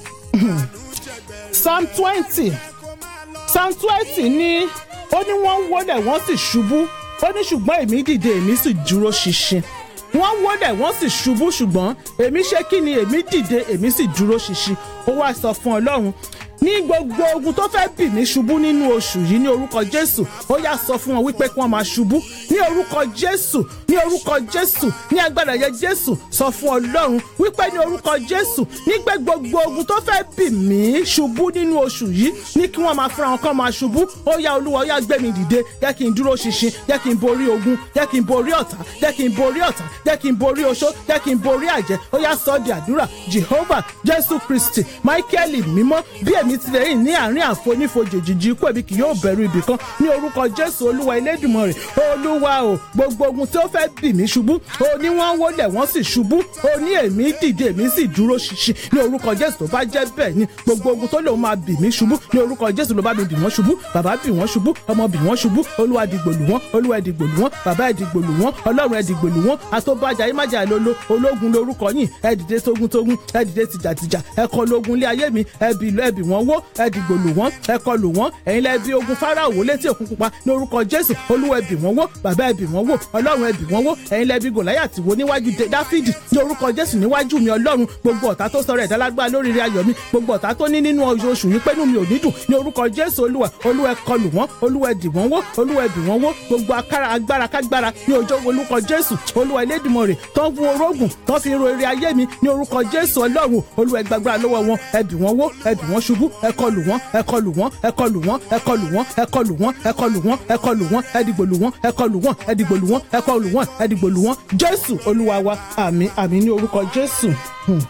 psalm twenty psalm twenty ní ó ní wọ́n ń wọlé wọ́n sì ṣubú ó ní ṣùgbọ́n èmi dìde èmi sì dúró ṣinṣin wọ́n wọlé wọ́n sì ṣubú ṣùgbọ́n èmi ṣe kí ni èmi dìde èmi sì dúró ṣinṣin ó wá sọ fún ọlọ́run ní gbogbo ogun tó fẹ́ bì mí ṣubú nínú oṣù yìí ní orúkọ jésù ó yá sọ fún wọn wípé kí wọ́n máa ṣubú ní orúkọ jésù ní orúkọ jésù ní agbára yẹ jésù sọ fún ọlọ́run wípé ní orúkọ jésù nígbẹ́ gbogbo ogun tó fẹ́ bì mí ṣubú nínú oṣù yìí ní kí wọ́n máa fúnra wọn kán máa ṣubú ó yá olúwa ó yá gbé mi dìde jẹ́ kí n dúró ṣinṣin jẹ́ kí n borí ogun jẹ́ kí n borí ọ̀tá jẹ́ kí n borí ọ̀tá jẹ́ kí n borí oṣó jẹ́ kí n borí àjẹ́ ó yá sọ di àdúrà jehovah jésù kristi michael mímọ́ bí èmi tilẹ̀ yìí ní àárín àfonífojì òjijì ikú èmi kì yóò bẹ̀rù ibì kan ní orúkọ jésù olúwa elédùmarè olúwa o gbogbo ogun tí ó fẹ́ bì mí ṣubú o ní wọ́n wólẹ̀ wọ́n sì ṣubú o ní èmi dìde èmi sì dúró ṣinṣin ní orúkọ jésù tó bá jẹ́ bẹ́ẹ̀ ni gbogbo ogun tó lòun máa bì mí ṣubú ní orúkọ jésù ló bá mi bì wọ́n ṣubú bàbá bì wọ́n ṣubú ọmọ bì wọ́n ṣubú olúwa dìgbò lù wọ́n olúwa dìgbò lù wọ́n bàbá ẹ̀ dìgbò lù wọ́n ọlọ́run ẹ̀ dìgbò lù wọ́n àtọ́bàjà ẹ̀ májà lolo ológun lorúkọ yìí ẹ̀ dìde tógúntógún ẹ̀ dìde tìjàtìjà ẹ̀ kọ lógun lé ayé mi ẹ̀ bì lọ ẹ̀ bì wọ́n wó ẹ̀ dìgbò lù wọ́n ẹ̀ kọ lù wọ́n ẹ̀yin lẹ́ bí ogun fáráò wó létí òkun pupa ní orúkọ jésù olúwa ẹ̀ bì wọ́n wó bàbá ẹ̀ bì wọ́n wó ọlọ́run ẹ̀ bì wọ́n wó ẹ̀yin lẹ́ bí gòláyàtì wó níwájú dáfídì ní orúkọ jésù níwájú mi ọlọ́run gbogbo ọ̀tá tó sọ̀rọ̀ ẹ̀dá lágbára lórí ire ayọ̀ mi gbogbo ọ̀tá tó ní nínú oṣù yìí pẹ́nu mi ò ní dùn ní orúkọ jésù olúwa olúwa ẹ̀ kọlù wọ́n olúwa ẹ̀ dì wọ́n wó olúwa ẹ̀ bì wọ́n wó gbogbo akára agbára kágbára ní ọjọ́ orúkọ jésù olúwa elédùmarè tó ń fún orógùn tó fi ro ire ayé mi ní orúkọ jésù ọlọ́run olúwa ẹ̀ gbàgbára lọ́wọ́ wọn ẹ̀ bì wọ́n wó ẹ̀ bì wọ́n ṣubú ẹ̀ kọlù wọ́n ẹ̀ kọlù wọ́n ẹ̀ kọlù wọ́n ẹ̀ kọlù wọ́n ẹ̀ kọlù wọ́n ẹ̀ kọlù wọ́n ẹ̀ kọlù wọ́n ẹ̀ dìgbò lù wọ́n ẹ̀ kọlù wọ́n ẹ̀ dìgbò lù wọ́n ẹ̀ kọlù wọ́n ẹ̀ dìgbò lù wọ́n jésù olúwa wa àmín àmín ní orúkọ jésù. Hmm.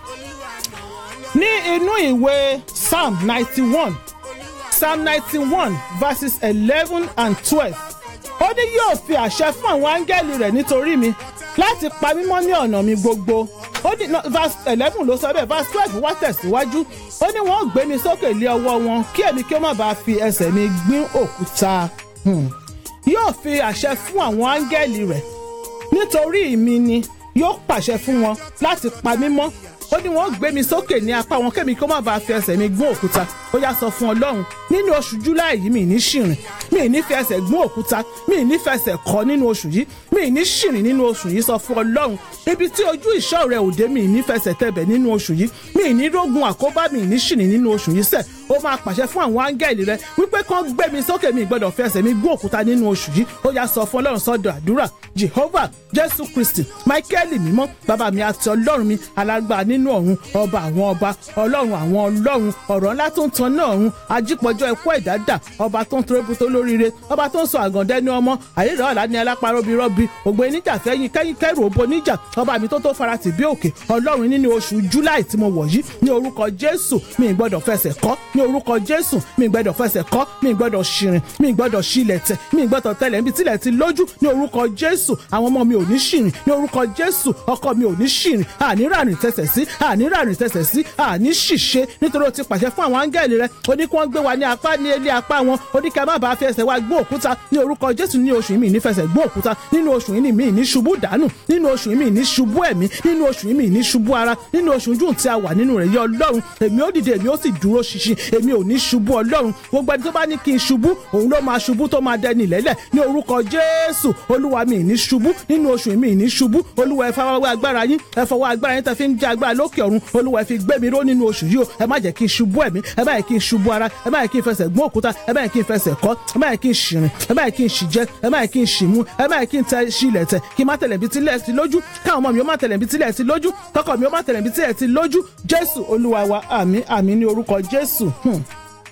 ní inú ìwé psalm ninety one psalm ninety one verses eleven and twelve ó ní yóò fi àṣẹ fún àwọn áńgẹ́lì rẹ̀ nítorí mi láti pa mí mọ́ ní ọ̀nà mi gbogbo ó ní no, verse eleven ló sọ bẹ́ẹ̀ verse twelve wá tẹ̀síwájú ó ní wọ́n gbé mi sókè lé ọwọ́ wọn kí èmi kí ó má bàa fi ẹsẹ̀ mi gbín òkúta Hmm. yóò fi àṣẹ fún àwọn áńgẹ́lì rẹ̀ nítorí mi ni yóò pàṣẹ fún wọn láti pa mí mọ́ ó ní wọ́n gbé mi sókè ní apá wọn kémi kó má bàa fi ẹsẹ̀ mi gún òkúta ó yá sọ fún ọlọ́run nínú oṣù july yìí mi ní ṣìrìn mi ní fi ẹsẹ̀ gún òkúta mi ní fẹsẹ̀ kọ nínú oṣù yìí mi ní ṣìrìn nínú oṣù yìí sọ fún ọlọ́run ibi tí ojú ìṣọ́ rẹ̀ òde mi ní fẹsẹ̀ tẹ̀bẹ̀ nínú oṣù yìí mi ní rógun àkóbá mi ní ṣìrìn nínú oṣù yìí sẹ̀ ó máa pàṣẹ fún àwọn áńgẹ́lì rẹ wípé kán gbé mi sókè mi gbọ́dọ̀ fi ẹsẹ̀ mi gún òkúta nínú oṣù yìí ó yá sọ fún ọlọ́run sọ́dọ̀ àdúrà jehovah jésù kristi michael mímọ́ bàbá mi àti ọlọ́run mi alágbára nínú ọ̀run ọba àwọn ọba ọlọ́run àwọn ọlọ́run ọ̀rọ̀ ńlá tó ń tan náà ọ̀run ajípọ̀jọ́ ẹ̀kọ́ ẹ̀dádà ọba tó ń torébù tó lóríire ọba tó ń sọ àgàndẹ́ ní ọmọ àyèrè ọ̀la ní alápárọ́bí rọ́bì ògbó níjà fẹ́yìn kẹ́yìn kẹ́rù òbó níjà ọba mi tó tó faratì bí òkè ọlọ́run nínú oṣù july tí mo wọ̀ yìí ní orúkọ jésù mi ì gbọ́dọ̀ fẹsẹ̀ kọ́ ní ní orúkọ jésù mi gbọ́dọ̀ fẹsẹ̀ kọ́ mi gbọ́dọ̀ ṣìrìn mi gbọ́dọ̀ ṣílẹ̀ tẹ̀ mi gbọ́dọ̀ tẹ̀lẹ̀ níbi tílẹ̀ ti lójú ní orúkọ jésù àwọn ọmọ mi ò ní ṣìrìn ní orúkọ jésù ọkọ mi ò ní ṣìrìn àní ràrìn tẹsẹ̀ sí àní ràrìn tẹsẹ̀ sí àní ṣìṣe nítorí o ti pàṣẹ fún àwọn áńgẹ́lì rẹ o ní kí wọ́n gbé wa ní apá ní ilé apá wọn o ní kí a má bàa fi ẹsẹ̀ wa gbó òkúta ní orúkọ jésù ní oṣù yìí mi ní fẹsẹ̀ gbó òkúta nínú oṣù yìí mi ní ṣubú dànù nínú oṣù yìí mi ní ṣubú ẹ̀mí nínú oṣù yìí mi ní ṣubú ara nínú oṣù june tí a wà nínú rẹ̀ yẹ ọlọ́run èmi ó dìde èmi ó sì dúró ṣinṣin èmi ò ní ṣubú ọlọ́run gbogbo ẹni tó bá ní kí n ṣubú òun ló máa ṣubú tó máa dẹni lẹ́lẹ̀ ní orúkọ jésù olúwa mi ní ṣubú nínú oṣù mi ní ṣubú olúwa ẹ fọwọ́ agbára yín ẹ fọwọ́ agbára yín tẹ fi ń jẹ agbára lókè ọ̀run olúwa ẹ fi gbé mi ró nínú oṣù yìí o ẹ má jẹ́ kí n ṣubú ẹ̀mí ẹ má jẹ́ kí n ṣubú ara ẹ má jẹ́ kí n fẹsẹ̀ gbọ́n òkúta ẹ má jẹ́ kí n fẹsẹ̀ kọ́ ẹ má jẹ́ kí n ṣìrìn ẹ má jẹ́ kí n ṣìjẹ ẹ má jẹ́ kí n ṣìmú ẹ má jẹ́ kí n tẹ ṣílẹ̀ tẹ̀ kí n má tẹ̀lẹ̀ bí tílẹ̀ ti lójú káwọn ọmọ mi ó má tẹ̀lẹ̀ bí tílẹ̀ ti lójú kọ́kọ́ mi ó má tẹ̀lẹ̀ bí tílẹ̀ ti lójú jésù olúwa wa àmín àmín ní orúkọ jésù. Hmm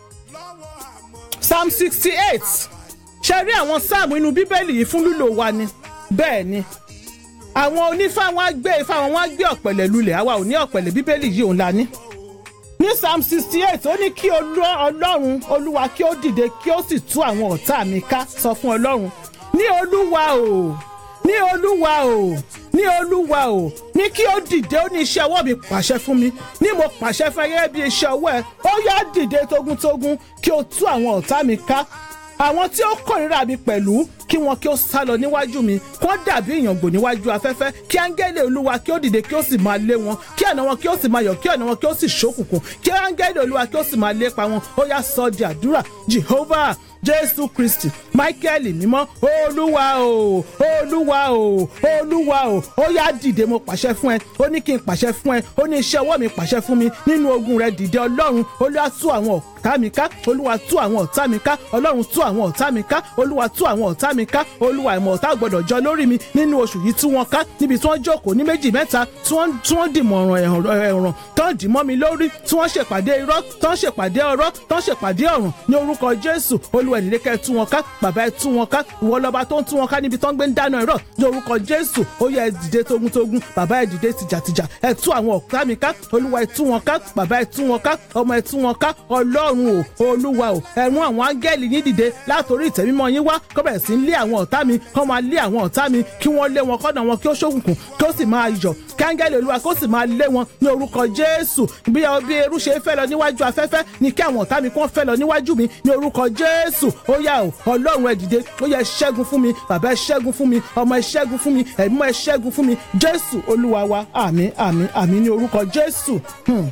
psalm sixty eight ṣe rí àwọn sáàmù inú bíbélì yìí fún lílò wa ni bẹ́ẹ̀ ni àwọn onífá wọn á gbé ifá wọn wọn á gbé ọ̀pẹ̀lẹ̀ lulẹ̀ àwa ò ní ọ̀pẹ̀lẹ̀ bíbélì yìí òun la ní. ní psalm sixty eight ó ní kí ọlọ́run olúwa kí ó dìde kí ó sì tú àwọn ọ̀tá mi ká sọ fún ọlọ́run ní olúwa o ní olúwa o ní olúwa o ní kí ó dìde ó ní iṣẹ́ ọwọ́ mi pàṣẹ fún mi ní mo pàṣẹ fún gẹ́gẹ́ bí iṣẹ́ ọwọ́ ẹ ó yá dìde tógúntógún kí ó tú àwọn ọ̀tá mi ká àwọn tí ó kórìíra mi pẹ̀lú kí wọn kí ó sá lọ níwájú mi kó dàbí ìyàngbò níwájú afẹ́fẹ́ kí áńgẹ́lì olúwa kí ó dìde kí ó sì máa lé wọn kí ọ̀nà wọn kí ó sì máa yọ̀ kí ọ̀nà wọn kí ó sì ṣókùnkùn kí áńgẹ́lì olúwa kí ó sì máa lépa wọn ó yá sọ di àdúrà jehovah jésù kristi michael mímọ́ olúwa o olúwa o olúwa o ó yá dìde mo pàṣẹ fún ẹ ó ní kí n pàṣẹ fún ẹ ó ní iṣẹ́ ọwọ́ mi pàṣẹ fún mi nínú ogun rẹ dìde ọlọ́run olúwa tú àwọn ọ̀tá mi ká olúwa tú àwọn ọ̀tá mi ká ọlọ́run tú àwọn ọ̀tá mi ká olúwa tú àwọn ọ̀tá mi ká olúwa ìmọ̀ ọ̀tá gbọ́dọ̀ jọ lórí mi nínú oṣù yìí tú wọn ká níbi tí wọ́n jókòó ní méjì mẹ́ta tí wọ́n dìmọ̀ ẹ̀ràn tán dì mọ́ mi lórí tí wọ́n ṣèpàdé irọ́ tán ṣèpàdé ọ̀rọ̀ tán ṣèpàdé ọ̀ràn ní orúkọ jésù olúwa ìdílé kẹ́ ẹ tú wọn ká bàbá ẹ tú wọn ká ìwọ lọ́ba tó ń tú wọn ká níbi tán gbé ń dáná irọ́ ní orúkọ jésù ó yẹ ẹ dìde togun-togun bàbá ẹ dìde tìjàtìjà ẹ tú àwọn ọ̀tá mi ká olúwa ẹ tú wọn ká bàbá ẹ tú wọn ká ọmọ ẹ tú wọn ká ọlọ́run o olúwa o ẹ mú àwọn áńgẹ́lì yín dìde látòrí ìtẹ́mímọ́ yín wá kó bẹ̀rẹ̀ sí ń lé àwọn ọ̀tá mi kó máa lé àwọn ọ̀tá mi kí wọ́n lé wọn kọ́nà wọn kí ó ṣókùnkùn kí ó sì máa yọ̀ kí áńgẹ́lì olúwa kó sì máa lé wọn ní orúkọ jésù bí bí eru ṣe fẹ́ lọ níwájú afẹ́fẹ́ ni kí àwọn ọ̀tá mi kó fẹ́ lọ níwájú mi ní orúkọ jésù ó yá o ọlọ́run ẹ dìde ó yẹ ṣẹ́gun fún mi bàbá ẹ ṣẹ́gun fún mi ọmọ ẹ ṣẹ́gun fún mi ẹ̀mọ́ ẹ ṣẹ́gun fún mi jésù olúwa wa àmín àmín àmín ní orúkọ jésù. Hmm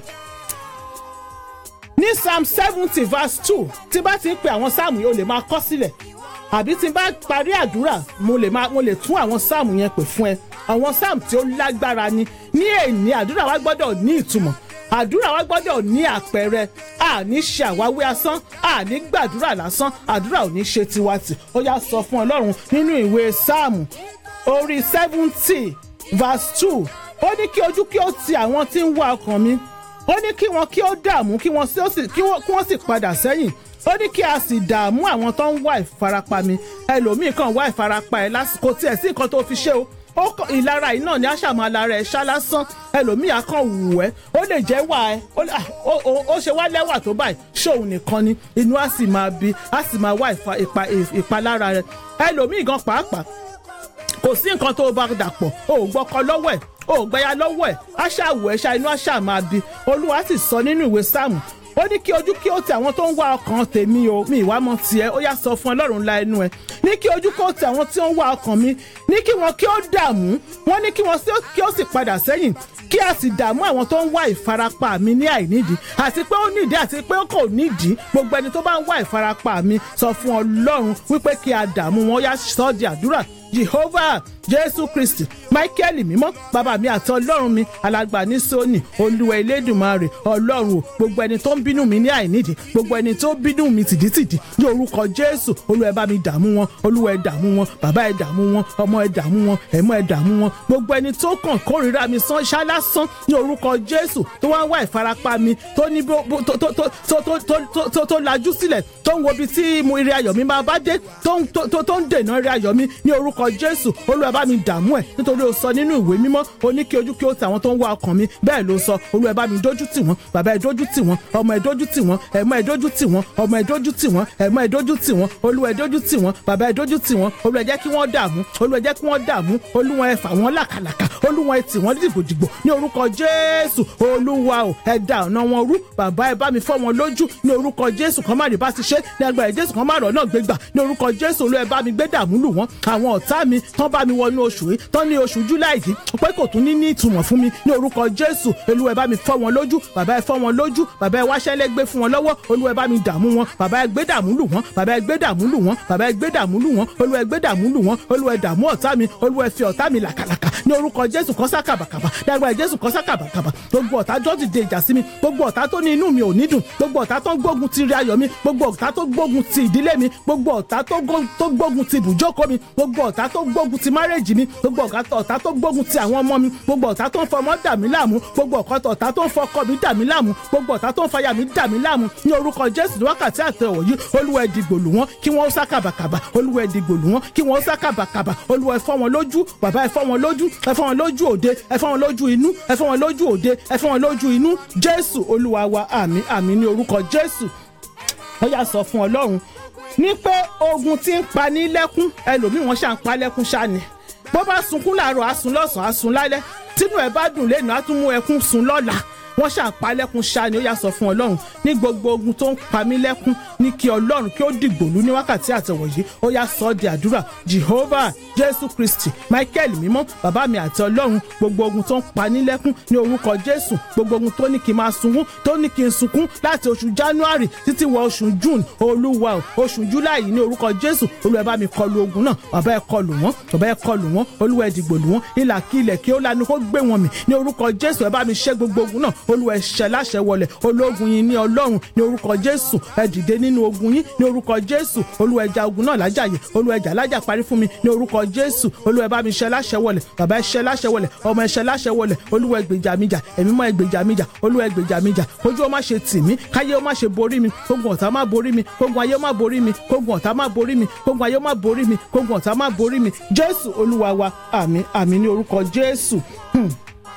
ní psalm seventy verse two tí bá ti ń pe àwọn sáàmù yìí o lè máa kọ sílẹ̀ àbí tí n bá parí àdúrà mo lè máa mo lè tún àwọn sáàmù yẹn pè fún ẹ àwọn sáàmù tí ó lágbára ni ní èní àdúrà wa gbọ́dọ̀ ní ìtumọ̀ àdúrà wa gbọ́dọ̀ ní àpẹẹrẹ àní ṣe àwáwí asán àní gbàdúrà lásán àdúrà ò ní ṣe tiwatì ó yá sọ fún ọlọ́run nínú ìwé sáàmù orí seventy verse two ó ní kí ojú kí ó ti àwọn tí ń wá ọkàn mi ó ní kí wọn kí ó dààmú kí wọn kí wọn sì padà sẹ́yìn ó ní kí a sì dààmú àwọn tó ń wá ìfarapa mi ẹlòmíì kan wá ìfarapa ẹ lásìkò tiẹ̀ sí nǹkan tó fi ṣe o ó ìlara yìí náà ni àṣàmọ́ alára ẹ̀ ṣá lásán ẹlòmíì á kàn wù ẹ́ ó lè jẹ́ wà ẹ́ ó ṣe wá lẹ́wà tó báyìí ṣóun nìkan ni inú á sì máa bí á sì máa wá ìpalára rẹ̀ ẹlòmíì gan pàápàá kò sí nǹkan tó bá dàpọ̀ o ò gbọ́kọ lọ́wọ́ ẹ̀ o ò gbẹ́yà lọ́wọ́ ẹ̀ aṣáàwọ̀ ẹ̀ṣá inú aṣáà máa bí olúwa sì sọ nínú ìwé sáàmù ó ní kí ojú kí ó ti àwọn tó ń wá ọkàn tèmi o mi ìwà mọ tiẹ̀ ó yá sọ fún ọlọ́run ńlá ẹnu ẹ ní kí ojú kí ó ti àwọn tí ó ń wá ọkàn mi ní kí wọn kí ó dààmú wọn ní kí wọn kí ó sì padà sẹ́yìn kí a sì dààmú àwọn tó ń wá ìfarapa mi ní àìnídìí àti pé ó nídìí àti pé ó kò nídìí gbogbo ẹni tó bá ń wá ìfarapa mi sọ fún ọlọ́run wípé kí a dààmú wọn yá sọ di àdúrà jehovah jésù kristi michael mímọ́ bàbá mi àti ọlọ́run mi alàgbà ní sóní olúwa elédùnmarè ọlọ́run o gbogbo ẹni tó ń bínú mi ní àìnídìí gbogbo ẹni tó bínú mi tìdítìdí ní orúkọ jésù olúwa ẹ bá mi dààmú wọn olúwa ẹ dààmú wọn bàbá ẹ dààmú wọn ọmọ ẹ dààmú wọn ẹ̀mọ́ ẹ dààmú wọn gbogbo ẹni tó kàn kórìíra mi sán ṣálásán ní orúkọ jésù tó wá ń wá ìfarapa mi tó ní tó lajú sílẹ̀ tó ń wo ibi tí ire ayọ̀ mi máa bá dé tó ń dènà ire ayọ̀ mi ní orúkọ orúkọ jésù olúwa bá mi dààmú ẹ̀ nítorí o sọ nínú ìwé mímọ́ o ní kí ojú kí ó ti àwọn tó ń wá ọkàn mi bẹ́ẹ̀ ló sọ olúwa bá mi dójú tì wọ́n bàbá ẹ dójú tì wọ́n ọmọ ẹ dójú tì wọ́n ẹ̀mọ́ ẹ dójú tì wọ́n ọmọ ẹ dójú tì wọ́n ẹ̀mọ́ ẹ dójú tì wọ́n olúwa ẹ dójú tì wọ́n bàbá ẹ dójú tì wọ́n olúwa ẹ jẹ́ kí wọ́n dààmú olúwa ẹ jẹ́ kí wọ́n dààmú olúwa ẹ fà wọ́n làkàlàkà olúwa ẹ tì wọ́n dìgbòdìgbò ní orúkọ jésù olúwa o ẹ da ọ̀nà wọn rú bàbá ẹ bá mi fọ́ wọn lójú ní orúkọ jésù kan má rí bá ti ṣe ní agbára jésù kan má rọ̀ náà gbégbà ní orúkọ jésù olúwa ẹ bá mi gbé dààmú lù wọ́n àwọn ọ̀tá mi tán bá mi wọnú oṣù yìí tán ní oṣù july yìí pé kò tún ní ní ìtumọ̀ fún mi ní orúkọ jésù olúwa ẹ bá mi fọ́ wọn lójú bàbá ẹ fọ́ wọn lójú bàbá ẹ wáṣẹ́ lẹ́gbẹ́ fún wọn lọ́wọ́ olúwa ẹ bá mi dààmú wọn bàbá ẹ gbé dààmú lù wọ́n bàbá ẹ gbé dààmú lù wọ́n bàbá ẹ gbé dààmú lù wọ́n olúwa ẹ gbé dààmú lù wọ́n olúwa ẹ dààmú ọ̀tá mi olúwa ẹ fi ọ̀tá mi làkàlàkà ní orúkọ jésù kan sá kàbàkàbà dàgbà jésù kan sá kàbàkàbà gbogbo ọ̀tá jọ́ ti de ìjà sí mi gbogbo ọ̀tá tó ní inú mi ò ní dùn gbogbo ọ̀tá tó ń gbógun ti rí ayọ̀ mi gbogbo ọ̀tá tó gbógun ti ìdílé mi gbogbo ọ̀tá tó gbó- tó gbógun ti ibùjókòó mi gbogbo ọ̀tá tó gbógun ti márèjì mi gbogbo ọ̀tá tó gbógun ti àwọn ọmọ mi gbogbo ọ̀tá tó ń fọmọ dà mí láàmú gbogbo ọ̀tá tó ń fọkọ mi dà mí láàmú gbogbo ọ̀tá tó ń fàyà mi dà mí láàmú ní orúkọ jésù ní wákàtí àtẹwọ̀ yìí olúwa ẹ dìgbò lù wọ́n kí wọ́n ó sá kàbàkàbà olúwa ẹ dìgbò lù wọ́n kí wọ́n ó sá kàbàkàbà olúwa ẹ fọ́ wọn lójú bàbá ẹ fọ́ wọn lójú ẹ fọ́ wọn lójú òde ẹ fọ́ wọn lójú inú ẹ fọ́ wọn lójú òde ẹ fọ́ wọn lójú inú jésù olúwa wa àmì àmì ní orúkọ jésù ó yà sọ fún ọlọ́run ní pé ogun tí ń pa ní lẹ́kún ẹlòmíì wọ́n ṣà ń pa lẹ́kún ṣá ni bó bá sunkún láàárọ̀ á sun lọ́sàn-án á sun lálẹ́ tínú ẹ̀ bá dùn lẹ́nu á tún mú ẹkún sun lọ́la wọ́n ṣà ń pa lẹ́kún ṣá ni ó yà sọ fún ọlọ́run ní gbogbo ogun tó ń pa mí lẹ́kún ní kí ọlọ́run kí ó dìgbòlú ní wákàtí àtẹ̀wọ̀ yìí ó yà sọ ọ́ di àdúrà jehovah jésù kristi michael mímọ́ bàbá mi àti ọlọ́run gbogbo ogun tó ń pa ní lẹ́kún ní orúkọ jésù gbogbo ogun tó ní kí n máa sunkún tó ní kí n sunkún láti oṣù january títí wọ oṣù june olúwa o oṣù july ní orúkọ jésù olúwa ẹ bá mi kọlu ogun náà bàbá ẹ kọlù wọn bàbá ẹ kọlù wọn olúwa ẹ dìgbòlù wọn ìlà kí ilẹ̀ kí ó lanu kó gbé wọn mì ní orúkọ jésù ẹ bá mi ṣẹ́ gbogbo ogun náà olúwa ẹ ṣẹ́ láṣẹ wọlẹ̀ ológun yín ní ọlọ́run ní orúkọ jésù ẹ dìde nínú ogun yín ní orúkọ jésù olúwa ẹ jà ogun náà lájàyè olúwa ẹ jà lájà parí fún mi ní orúkọ jésù olúwa ẹ bá mi ṣẹ́ láṣẹ wọlẹ̀ bàbá ẹ ṣẹ́ láṣẹ wọlẹ̀ ọmọ ẹ ṣẹ́ láṣẹ wọlẹ̀ olúwa ẹ gbèjà mi jà ẹ̀mí mọ́ ẹ gbèjà mi jà olúwa ẹ gbèjà mi jà kójú ó má ṣe tì mí káyé ó má ṣe borí mi kógun ọ̀tá má borí mi kógun ayé ó má borí mi kógun ọ̀tá má borí mi kógun ayé ó má borí mi kógun ọ̀tá má borí mi jésù olúwa wa àmín àmín ní orúkọ jésù. Hmm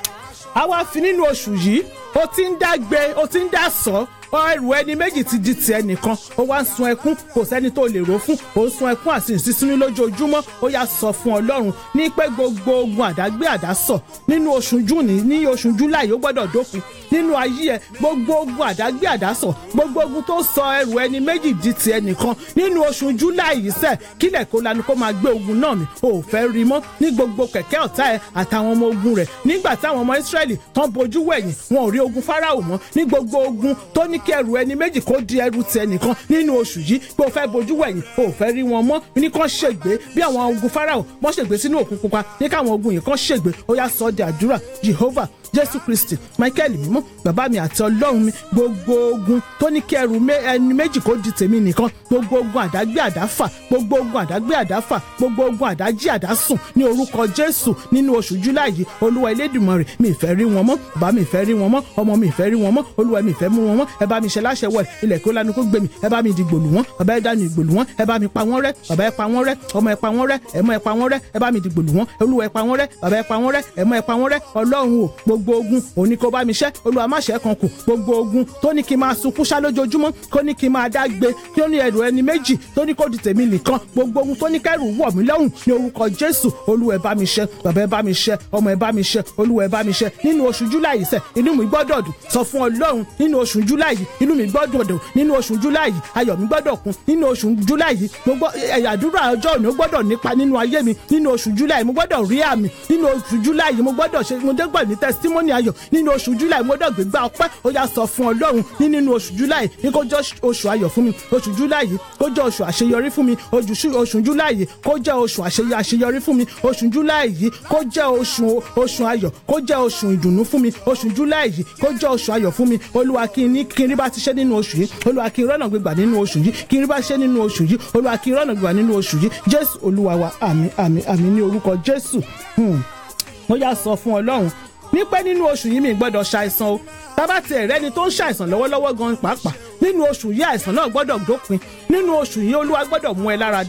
a wá fi nínú oṣù yìí ó ti ń dá gbé ó ti ń dá sọ ẹrù ẹni méjì ti di tiẹ̀ nìkan ó wá ń sun ẹkún kò sẹ́ni tó lè rò fún ó ń sun ẹkún àti ìsísínú lójoojúmọ́ ó yá sọ fún ọlọ́run ní pé gbogbo ogun àdágbé àdásọ nínú oṣù júùnì ní oṣù júláì ó gbọ́dọ̀ dópin nínú ayé ẹ gbogbo ogun àdágbé àdásọ gbogbo ogun tó sọ ẹrù ẹni méjì di tiẹ̀ nìkan nínú oṣù júláì yìí sẹ kílẹ̀ kó lanu kó máa gbé ogun náà mi ò fẹ́ rí mọ́ ní gbogbo kẹ̀kẹ́ ọ̀tá ẹ àtàwọn ọmọ ogun rẹ̀ nígbà táwọn ọmọ Ísírẹ́lì tán bojú wẹ̀yìn wọn ò rí ogun Fáráò mọ́ ní gbogbo ogun tó ní kí ẹrù ẹni méjì kó di ẹrù tiẹ̀ nìkan nínú oṣù yìí pé o fẹ́ bojú wẹ̀yìn o ò fẹ́ rí wọn mọ́ ní kàn ṣègbè bí àwọn ogun Fáráò wọ́n ṣègbè sínú òkun pupa ní káwọn ogun yìí kàn ṣègbè ó yá sọ ọ́ di àdúrà Jehovah jésù kristi michael mímọ́ bàbá mi àti ọlọ́run mi gbogbo ogun tó ní kí ẹrù ẹni méjì kó di tèmi nìkan gbogbo ogun àdágbé àdáfà gbogbo ogun àdágbé àdáfà gbogbo ogun àdájí àdásùn ní orúkọ jésù nínú oṣù july yìí olúwa elédùmarè mi ìfẹ́ rí wọn mọ́ bàbá mi ìfẹ́ rí wọn mọ́ ọmọ mi ìfẹ́ rí wọn mọ́ olúwa mi ìfẹ́ mú wọn mọ́ ẹ bá mi ṣe láṣẹ wọ ilẹ̀ kó lanu kó gbé mi ẹ bá mi dìgbò lù wọ́n bàbá ẹ dánù ìgbò lù wọ́n ẹ bá mi pa wọ́n rẹ́ bàbá ẹ pa wọ́n rẹ́ ọmọ ẹ pa wọ́n rẹ́ ẹ̀mọ́ ẹ pa wọ́n rẹ́ ẹ bá mi dìgbò lù wọ́n olúwa ẹ pa wọ́n rẹ́ bàbá ẹ pa wọ́n rẹ́ ẹ̀mọ́ ẹ pa wọ́n rẹ́ ọlọ́run o gbogbo ogun òní kó bá mi ṣẹ́ olúwa má ṣẹ́ kan kù gbogbo ogun tó ní kí n máa sunkún ṣá lójoojúmọ́ kó ní kí n máa dá gbé kí ó ní ẹrù ẹni méjì tó ní kó di tèmi nìkan gbogbo ogun tó ní kẹrù wọ̀ mí lọ́rùn ní orúkọ jésù olúwa ẹ bá mi ṣẹ́ bàbá ẹ bá mi ṣẹ́ ọmọ ẹ bá mi ṣẹ́ olúwa ẹ bá mi ṣẹ́ nínú oṣù july sẹ inú mi gbọ́dọ̀ dùn sọ fún ọlọ́run nínú oṣù july yìí inú mi gbọ́dọ̀ dùn nínú oṣù july yìí ayọ̀ mi gbọ́dọ̀ kún nínú oṣù july yìí mo gbọ́ ẹ̀yà àdúrà ọjọ́ òní ó gbọ́dọ̀ nípa nínú ayé mi nínú oṣù july mo gbọ́dọ̀ rí àmì nínú oṣù july yìí mo gbọ́dọ̀ ṣe mo dégbà ní testimony ayọ̀ nínú oṣù july mo gbọ́dọ̀ gbégbá ọpẹ́ ó yá sọ fún ọlọ́run ní nínú oṣù july ní kó jẹ́ oṣù ayọ̀ fún mi oṣù july yìí kó jẹ́ oṣù àṣeyọrí fún mi oṣù july yìí kó jẹ́ oṣù àṣeyọrí fún mi oṣù july yìí kó jẹ́ oṣù oṣù ayọ̀ kó jẹ́ oṣù ìdùnnú fún mi oṣù july yìí kó jẹ́ oṣù ayọ̀ fún mi olúwa kí n ní kí n rí bá ti ṣe nínú oṣù yìí olúwa kí n rọ́nà gbégbà nínú oṣù yìí kí n rí bá ṣe nínú oṣù yìí olúwa kí n rọ́nà gbégbà nínú oṣù yìí jésù olúwa wa àmín àmín àmín ní orúkọ jésù mo yá sọ fún ọlọ́run ní pé nínú oṣù yìí mi gbọ́dọ̀ ṣàìsàn o tábà tiẹ̀ rẹ́ni tó ń ṣàìsàn lọ́wọ́lọ́wọ́ gan pàápàá nínú oṣù yìí àìsàn náà gbọ́dọ̀ dópin nínú oṣù yìí olúwa gbọ́dọ̀ mú ẹ lára dá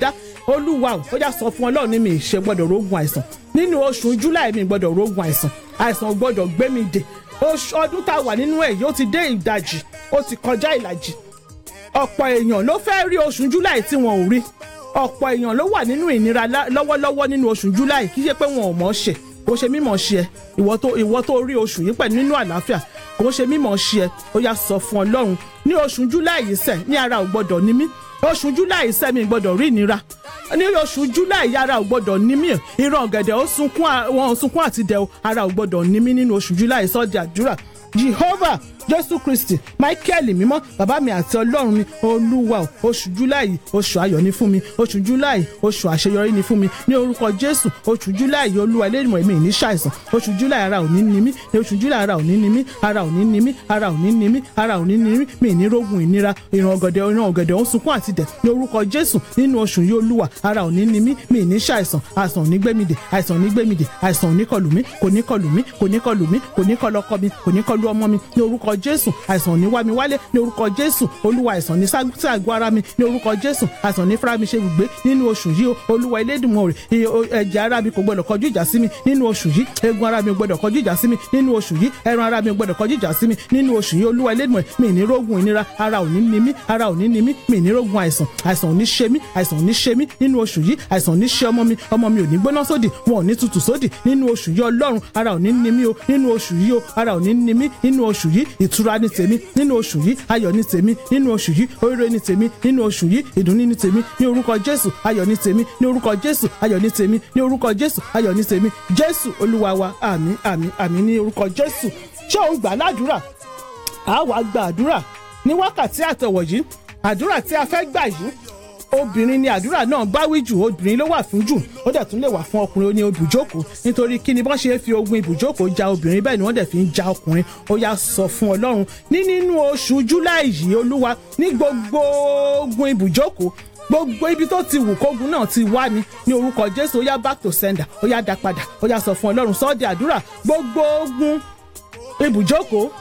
olúwa ò ó yá sọ fún ọlọ́run ní mi ì ṣe gbọ́dọ̀ rógun àìsàn nínú oṣù july mi gbọ́dọ̀ rógun àìsàn àìsàn ò gbọ́dọ̀ gbé mi dè oṣù ọdún tá a wà nínú ẹ̀ yóò ti dé ìdajì ó ti kọjá ìlàjì ọ̀pọ̀ èèyàn ló fẹ́ rí oṣù july tí wọn ò rí ọ̀pọ̀ èèyàn ló wà nínú ìnira lá- lọ́wọ́lọ́wọ́ nínú oṣù july kì í ṣe pé wọn ò mọ̀ ọ́ ṣe kò ṣe mímọ̀ ṣe ẹ ìwọ tó ìwọ tó rí oṣù yìí pẹ̀lú nínú àlàáfíà kò ṣe mímọ̀ ṣe ẹ ó yá sọ fún ọlọ́run ní oṣù july yìí sẹ̀ ní ara ò gbọ́dọ̀ ní mí oṣù july yìí sẹ̀ mi gbọ́dọ̀ rí ìnira ní oṣù july ara ò gbọ́dọ̀ ní mí ìran ọ̀gẹ̀dẹ̀ ó sunkún à- wọn ò sunkún àti dẹ̀ o ara ò gbọ́dọ̀ ní mí nínú oṣù july sọ́ọ̀dì àdúrà jehovah jésù kristi michael mímọ́ bàbá mi àti ọlọ́run mi olúwa o oṣù july oṣù ayọ̀ ni fún mi oṣù july oṣù àṣeyọrí ni fún mi ní orúkọ jésù oṣù july olúwa eléyìí mi ní ṣàìsàn oṣù july ara ò ní ní mí ní oṣù july ara ò ní ní mí ara ò ní ní mí ara ò ní ní mí ara ò ní ní mí mi ní rógun ìnira ìran ọ̀gẹ̀dẹ̀ ìran ọ̀gẹ̀dẹ̀ ó ń sunkún àti dẹ̀ ní orúkọ jésù nínú oṣù yìí olúwa ara ò ní ní mí mi ní ṣàìsàn àìsàn ò ní gbé mi dè àìsàn ò ní gbé mi dè àìsàn ò ní kọlù mí kò ní kọlù mí kò ní kọlù mí kò ní kọlù ọkọ mi kò ní kọlù ọmọ mi ní orúkọ jésù àìsàn ò ní wá mi wálé ní orúkọ jésù olúwa àìsàn ní ságúsí àgọ́ ara mi ní orúkọ jésù àìsàn ní fúnra mi ṣe gbùgbé nínú oṣù yìí o olúwa elédùnmọ̀ rẹ̀ ẹ̀jẹ̀ ara mi kò gbọdọ̀ kọjú ìjà sí mi nínú oṣù yìí eegun ara mi ò gbọdọ̀ kọjú ìjà sí mi nínú oṣù yìí ẹran ara mi ò gbọdọ̀ kọjú ìjà sí mi nínú oṣù yìí olúwa elédùnmọ̀ mi ní rógun ìnira ara ò ní ní mí ara ò ní ní mí mi ní rógun àìsàn àìsàn ò ní ṣe mí àìsàn ò ní ṣe mí nínú oṣù yìí àìsàn ò ní ṣe ọmọ mi ọmọ mi ò ní gbóná sódì wọn ò ní tutù sódì nínú oṣù yìí ọlọ́run ara ò ní ní mí o nínú oṣù yìí o ara ò ní ní mí nínú oṣù yìí ìtura ní tèmi nínú oṣù yìí ayọ̀ ní tèmi nínú oṣù yìí oríire ní tèmi nínú oṣù yìí ìdùnnú ní tèmi ní orúkọ jésù ayọ̀ ní tèmi ní orúkọ jésù ayọ̀ ní tèmi ní orúkọ jésù ayọ̀ ní tèmi jésù olúwa wa àmín àmín àmín ní orúkọ jésù ṣé òun gbà ládùúrà a wá gba àdúrà ní wákàtí àtọ̀wọ̀ yìí àdúrà tí a fẹ́ gbà yìí obìnrin ni àdúrà náà bá wí jù obìnrin ló wà fún jù ó dẹ̀ tún lè wà fún ọkùnrin ó ní ibùjókòó nítorí kí ni bọ́n ṣe fi ogun ibùjókòó ja obìnrin bẹ́ẹ̀ ni wọ́n dẹ̀ fi ń ja ọkùnrin ó yá sọ fún ọlọ́run ní nínú oṣù july yìí olúwa ní gbogbo ogun ibùjókòó gbogbo ibi tó ti wù kógun náà ti wá ni ní orúkọ jésù ó yá back to sender ó yá dá padà ó yá sọ fún ọlọ́run sọ́ọ́dì àdúrà gbogbo ogun ibùjókòó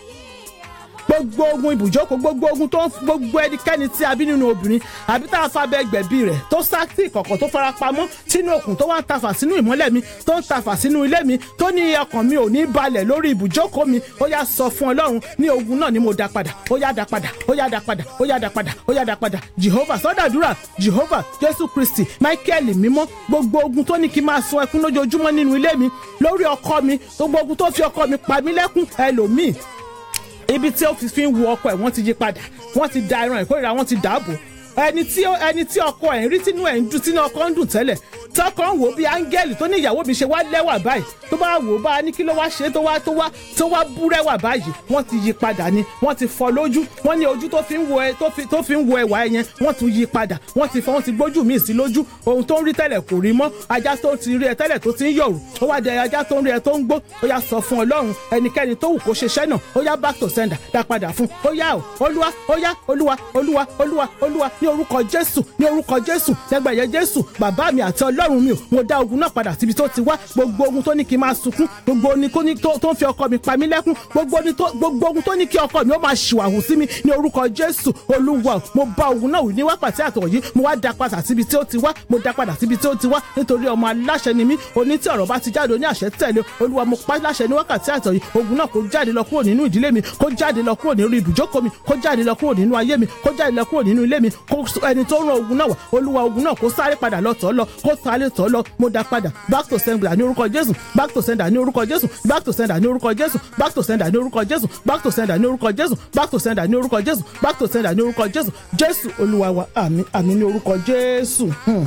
gbogbo ogun ibùjókòó gbogbo ogun tó ń gbogbo ẹnikẹ́ni tí a bí nínú obìnrin àbí tá a fa abẹ́ gbẹ̀bí rẹ̀ tó sá sí ìkọ̀kọ̀ tó fara pamọ́ sínú òkun tó wá ń tafà sínú ìmọ́lẹ̀ mi tó ń tafà sínú ilé mi tó ní ọkàn mi ò ní balẹ̀ lórí ibùjókòó mi ó yá sọ fún ọlọ́run ní ogun náà ni mo dá padà ó yá dá padà ó yá dá padà ó yá dá padà ó yá dá padà jehovah sọ́dàdúrà jehovah jésù kristi michael mímọ́ gbogbo ogun tó ní kí n máa sun ẹkún lójoojúmọ́ nínú ilé mi lórí ọkọ mi gbogbo ogun tó fi ọkọ mi pa mí lẹ́kún ẹlòmíì ibi tí ó fi fi ń wo ọkọ ẹ̀ wọ́n ti yí padà wọ́n ti da ẹran ìkórìíra wọ́n ti dààbò ẹni tí ẹni tí ọkọ ẹ̀ ń rí tínú ẹ̀ ń dùn tínú ọkọ ń dùn tẹ́lẹ̀ tọkọ ń wò ó bí áńgẹ́lì tó ní ìyàwó mi ṣe wá lẹ́wà báyìí tó bá wò ó bá a ní kí ló wá ṣe tó wá tó wá tó wá búrẹ́wà báyìí wọ́n ti yí padà ni wọ́n ti fọ́ lójú wọ́n ní ojú tó fi ń wo ẹ tó fi tó fi ń wo ẹwà ẹ yẹn wọ́n tún yí padà wọ́n ti fọ́ wọ́n ti gbójú míì sí lójú ohun tó ń rí tẹ́lẹ̀ kò rí mọ́ ajá tó ti rí ẹ tẹ́lẹ̀ tó ti ń yọ̀rù ó wá dé ajá tó ń rí ẹ tó ń gbó ó yá sọ fún ọlọ́run ẹnikẹ́ni tó wù kó ṣiṣẹ́ náà ó yá back to sender dá padà fún ó yá o olúwa ó yá olúwa olúwa olúwa olúwa ní orúkọ jésù ní orúkọ jésù lẹ́gbẹ̀yẹ jésù bàbá mi àti ọlọ́run mi ò mo dá ogun náà padà síbi tó ti wá gbogbo ogun tó ní kí n máa sunkún gbogbo ogun tó ní tó tó ń fi ọkọ mi pa mí lẹ́kún gbogbo ogun tó gbogbo ogun tó ní kí ọkọ mi ó máa ṣìwàhù sí mi ní orúkọ jésù olúwa o, mo bá ogun náà wí ní wákàtí àtọ̀ yìí mo wá dá padà síbi tí ó ti wá mo dá padà síbi tí ó ti wá nítorí ọmọ aláṣẹ ni mí oní tí ọ̀rọ̀ bá ti jáde oní àṣẹ tẹ̀lé olúwa mo pa láṣẹ ní wákàtí àtọ̀ yìí ogun náà kó jáde lọ kúrò nínú ìdílé mi kó jáde lọ kúrò nínú ibùjókòó mi kó jáde lọ kúrò nínú ayé mi kó jáde lọ kúrò nínú ilé mi kó ẹni tó rán ogun náà wá olúwa ogun náà kó sáré padà lọ tọ́ lọ kó sáré tọ́ lọ mo dá padà back to sender ní orúkọ jésù back to sender ní orúkọ jésù back to sender ní orúkọ jésù back to sender ní orúkọ jésù back to sender ní orúkọ jésù back to sender ní orúkọ jésù back to sender ní orúkọ jésù jésù olúwa wa àmín àmín ní orúkọ jésù. Hmm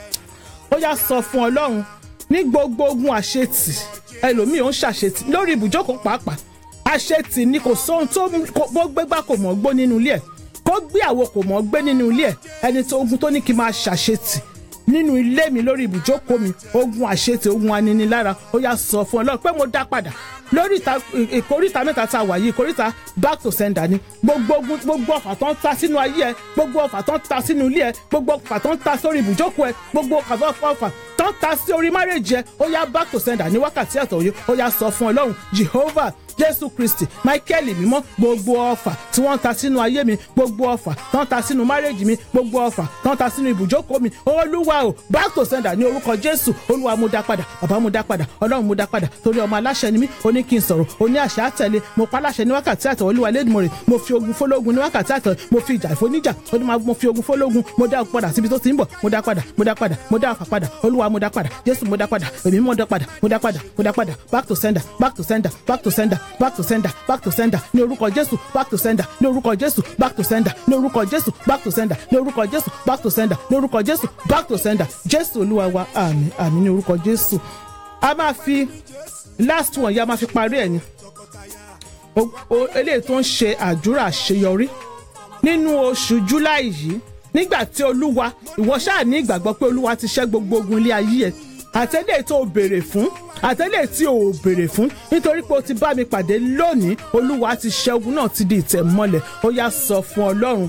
ó yá sọ fún ọlọ́run ní gbogbo ogun àṣetì ẹlòmíì ò ń ṣàṣetì lórí ibùjókòó pàápàá àṣetì ni kò sóhun tó bó gbégbá kò mọ̀ gbó nínú ilé ẹ̀ kó gbé àwo kò mọ̀ gbé nínú ilé ẹ̀ ẹni tó ogun tó ní kí n máa ṣàṣetì nínú ilé mi lórí ibùjókòó mi ogun àṣetì ogun aninilára ó yá sọ fún ọlọ́run pé mo dá padà lórí ìta ìkóríta mẹ́ta tá a wà yìí ìkóríta back to sender ni gbogbo ogun gbogbo ọfà tó ń ta sínú ayé ẹ gbogbo ọfà tó ń ta sínú ilé ẹ gbogbo ọfà tó ń ta sórí ibùjókòó ẹ gbogbo ọfà tó ń ta sí orí márèjì ẹ ó yá back to sender ní wákàtí ẹ̀tọ́ yìí ó yá sọ fún ọlọ́run jehovah jésù kristi michael mímọ́ gbogbo ọfà tí wọ́n ń ta sínú ayé mi gbogbo ọfà tí wọ́n ń ta sínú márèjì mi gbogbo ọfà tí wọ́n ń ta sínú ibùjókòó mi olúwa o back to sender ní orúkọ jésù olúwa mú dá padà bàbá mú dá padà ọlọ́run mú dá padà torí ọmọ aláṣẹ ni mí ó ní kí n sọ̀rọ̀ ó ní àṣẹ àtẹ̀lé mo pa aláṣẹ ní wákàtí àtọ̀ olúwa lẹ́dùnmọ̀rẹ̀ mo fi ogun fọlọ́gun ní wákàtí àtọ̀ mo fi ìjà ìfoníjà ó ní mo fi ogun fọlọ́gun mo dá padà síbi tó ti ń bọ̀ mo dá padà mo dá padà mo dá àfà padà olúwa mo dá padà jésù mo dá padà èmi mo dá padà mo dá padà mo dá padà back to sender back to sender back to sender back to sender back to sender ní orúkọ jésù back to sender ní orúkọ jésù back to sender ní orúkọ jésù back to sender ní orúkọ jésù back to sender ní orúkọ jésù back to sender jésù olúwa wa àmín àmín ní orúkọ jésù a máa fi last one yìí a máa fi parí ẹ̀ ni O- o- eléyìí tó ń ṣe àdúrà àṣeyọrí nínú oṣù july yìí nígbà tí olúwa ìwọ ṣáà ní ìgbàgbọ́ pé olúwa ti ṣẹ́ gbogbo ogun ilé ayé ẹ̀ àtẹ́lẹ̀ tó o béèrè fún àtẹ́lẹ̀ tí o ò béèrè fún nítorí pé o ti bá mi pàdé lónìí olúwa ti ṣẹ́ ogun náà ti di ìtẹ̀mọ́lẹ̀ ó yá sọ fún ọlọ́run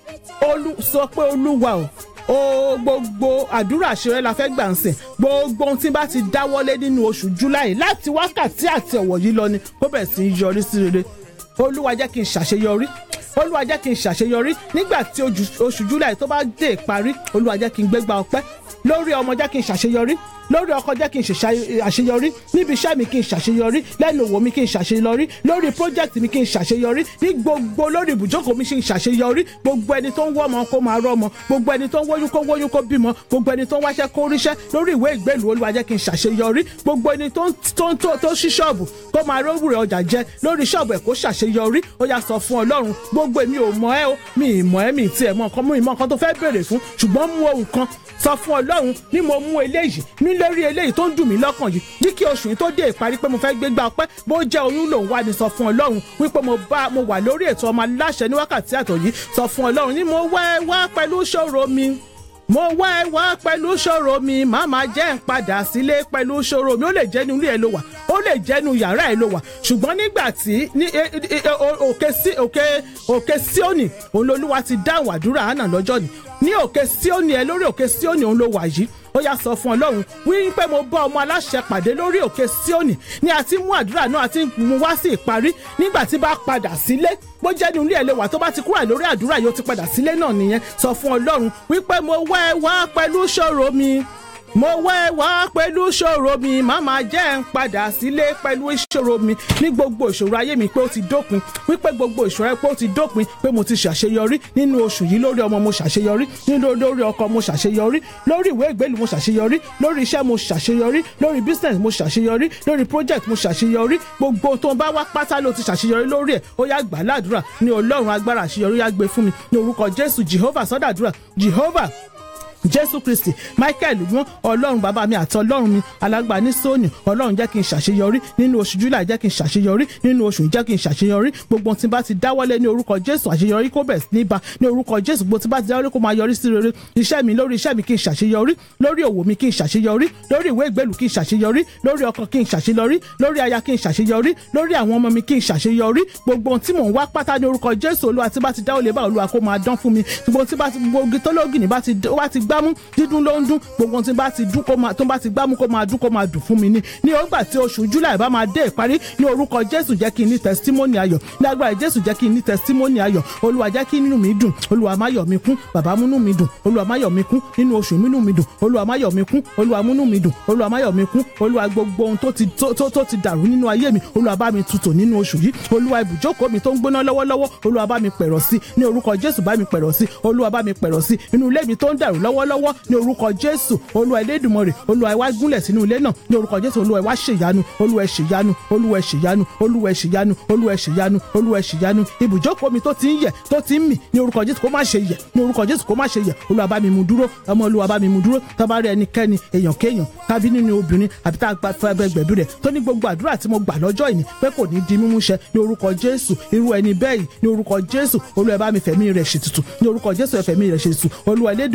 olú sọ pé olúwa o o gbogbo àdúrà àṣeyọrí la fẹ́ gbà ń sìn gbogbo ohun tí n bá ti dáwọ́lé nínú oṣù july láti wákàtí àti ọ̀wọ̀ yìí lọ ni kó bẹ̀rẹ̀ sí í yọrí sí rere olúwa jẹ́ kí n ṣàṣeyọrí olúwa jẹ́ kí n ṣàṣeyọrí nígbà tí ojú- oṣù july tó bá dé ìparí olúwa jẹ́ kí n gbégbá ọpẹ́ lórí ọmọ jẹ́ kí n ṣàṣeyọrí lórí ọkọ jẹ́ kí n ṣe àṣeyọrí níbi iṣẹ́ mi kí n ṣàṣeyọrí lẹ́nu òwò mi kí n ṣàṣeyọrí lórí project mi kí n ṣàṣeyọrí ní gbogbo lórí ibùjókòó mi kí n ṣàṣeyọrí gbogbo ẹni tó ń wọ́ ọmọ kó máa rọ́ ọmọ gbogbo ẹni tó ń wóyún kó wóyún kó bímọ gbogbo ẹni tó ń wáṣẹ́ kó ríṣẹ́ lórí ìwé ìgbélùú olúwa jẹ́ kí n ṣàṣeyọrí gbogbo ẹni tó ń tó ń tó tó ṣí ṣọ́ọ̀bù kó máa rówùrẹ̀ ọjà jẹ lórí ṣọ́ọ̀bù ẹ̀ kó ṣàṣeyọrí ó yá sọ fún ọlọ́run gbogbo èmi ò mọ̀ ẹ́ o mi ì mọ̀ ẹ́ mi ì tiẹ̀ mọ̀ nǹkan mú ìmọ̀ nǹkan tó fẹ́ béèrè fún ṣùgbọ́n mú ohun kan sọ fún ọlọ́run ní mo mú eléyìí ní lórí eléyìí tó ń dùn mí lọ́kàn yìí ní kí oṣù yìí tó dé ìparí pé mo fẹ́ gbégbá ọpẹ́ bó jẹ́ oyún lòun wá ní sọ fún ọlọ́run wípé mo bá mo wà lórí ètò ọmọ aláṣẹ ní wákàtí àtọ̀ yìí sọ fún ọlọ́run ní mo wá ẹ wá pẹ̀lú ṣòro mi mo wá ẹ wá pẹ̀lú ṣòro mi màmá jẹ́ ń padà sílé pẹ̀lú ṣòro mi ó lè jẹ́ inú ilé ẹ ló wà ó lè jẹ́ inú yàrá ẹ ló wà ṣùgbọ́n nígbà tí ní e- e- e- o- òkè sí òkè òkè síónì òun lolúwa ti dáhùn àdúrà hánà lọ́jọ́ ni ní òkè síónì ẹ lórí òkè síónì òun ló wà yìí ó yá sọ fún ọlọ́run wí pé mo bá ọmọ aláṣẹ pàdé lórí òkè síónì ní àti mú àdúrà náà àti mú wá sí ìparí nígbà tí bá padà sílé bó jẹ́ ní ilé ẹ̀ lè wà tó bá ti kúrò lórí àdúrà yóò ti padà sílé náà nìyẹn sọ fún ọlọ́run wípé mo wá ẹ wá pẹ̀lú ṣòro mi mo wá ẹ wá pẹ̀lú ṣòro mi màmá jẹ́ ń padà sílé pẹ̀lú ìṣòro mi ní gbogbo ìṣòro ayé mi pé ó ti dópin wípé gbogbo ìṣòro ẹ pé ó ti dópin pé mo ti ṣàṣeyọrí nínú oṣù yìí lórí ọmọ mo ṣàṣeyọrí nínú lórí ọkọ mo ṣàṣeyọrí lórí ìwé ìgbélú mo ṣàṣeyọrí lórí iṣẹ́ mo ṣàṣeyọrí lórí business mo ṣàṣeyọrí lórí project mo ṣàṣeyọrí gbogbo tó ń bá wá pátá ló ti ṣàṣeyọrí lórí ẹ̀ ó yá gbà ládùúrà ní ọlọ́run agbára àṣeyọrí yá gbé fún mi ní orúkọ jésù jehovah sọ́dàdúrà jehovah jésù kristi michael wọn ọlọ́run bàbá mi àti ọlọ́run mi alágbà ní sóòní ọlọ́run jẹ́ kí n ṣàṣeyọrí nínú oṣù july jẹ́ kí n ṣàṣeyọrí nínú oṣù yìí jẹ́ kí n ṣàṣeyọrí gbogbo tí n bá ti dáwọ́lé ní orúkọ jésù àṣeyọrí kó bẹ̀ sí ní ba ní orúkọ jésù gbogbo tí n bá ti dáwọ́lé kó máa yọrí sí rere iṣẹ́ mi lórí iṣẹ́ mi kí n ṣàṣeyọrí lórí òwò mi kí n ṣàṣeyọrí lórí ìwé ìgbélú kí n ṣàṣeyọrí lórí ọkọ kí n ṣàṣeyọrí lórí aya kí n ṣàṣeyọrí lórí àwọn ọmọ mi kí n ṣàṣeyọrí gbogbo ohun tí mò ń wá pátá ní orúkọ jésù olúwa tí bá ti dáwọ́lé bá olúwa kó máa dán fún mi gbogbo ohun tí bá ti gbogbo tó lóògì bá ti ó bá ti gbámú dídún ló ń dún gbogbo ohun tí bá ti dún kó máa tó bá ti gbámú kó máa dún kó máa dùn fún mi ní ní ọgbà tí oṣù july bá máa dé ìparí ní orúkọ jésù jẹ́ kí n ní testimony ayọ̀ ní agbára jésù jẹ́ kí n ní testimony ayọ̀ olúwa jẹ́ kí inú mi dùn olúwa má yọ̀ mi kún bàbá múnú mi dùn olúwa má yọ̀ mi kún nínú oṣù mínú mi dùn olúwa má yọ̀ mi kún olúwa múnú mi dùn olúwa má yọ̀ mi kún olúwa gbogbo ohun tó ti tó tó tó ti dàrú nínú ayé mi olúwa bá mi tutù nínú oṣù yìí olúwa ibùjókòó mi tó ń gbóná lọ́wọ́lọ́wọ́ olúwa bá mi pẹ̀rọ̀ sí ní orúkọ jésù bá mi pẹ̀rọ̀ sí olúwa bá mi pẹ̀rọ̀ sí inú ilé mi tó ń dàrú lọ́wọ́lọ́wọ́ ní orúkọ jésù olúwa elédùmarè olúwa ẹ wá gúnlẹ̀ sínú ilé náà ní orúkọ jésù olúwa ẹ wá ṣèyanu olúwa ẹ ṣèyanu olúwa ẹ ṣèyanu olúwa ẹ ṣèyanu olúwa ẹ ṣèyanu olúwa ẹ ṣèyanu ibùjókòó mi tó ti ń yẹ̀ tó ti ń mì ní orúkọ jésù kó má ṣe yẹ̀ ní orúkọ jésù kó má ṣe yẹ̀ olúwa bá mi mú dúró ọmọ olúwa bá mi mú dúró tó bá rí ẹnikẹ́ni èèyàn kéèyàn tàbí nínú obìnrin àbí tá a gba fẹ́ gbẹ̀bí rẹ̀ tó ní gbogbo àdúrà tí mo gbà lọ́jọ́ ìní pé kò ní di mímú ṣẹ ní orúkọ jésù irú ẹni bẹ́ẹ̀ yìí ní orúkọ jésù olúwa ẹ bá mi fẹ̀mí rẹ̀ ṣètùtù ní orúkọ jésù ẹ fẹ̀mí rẹ̀ ṣètùtù olúwa elédùmarè ẹ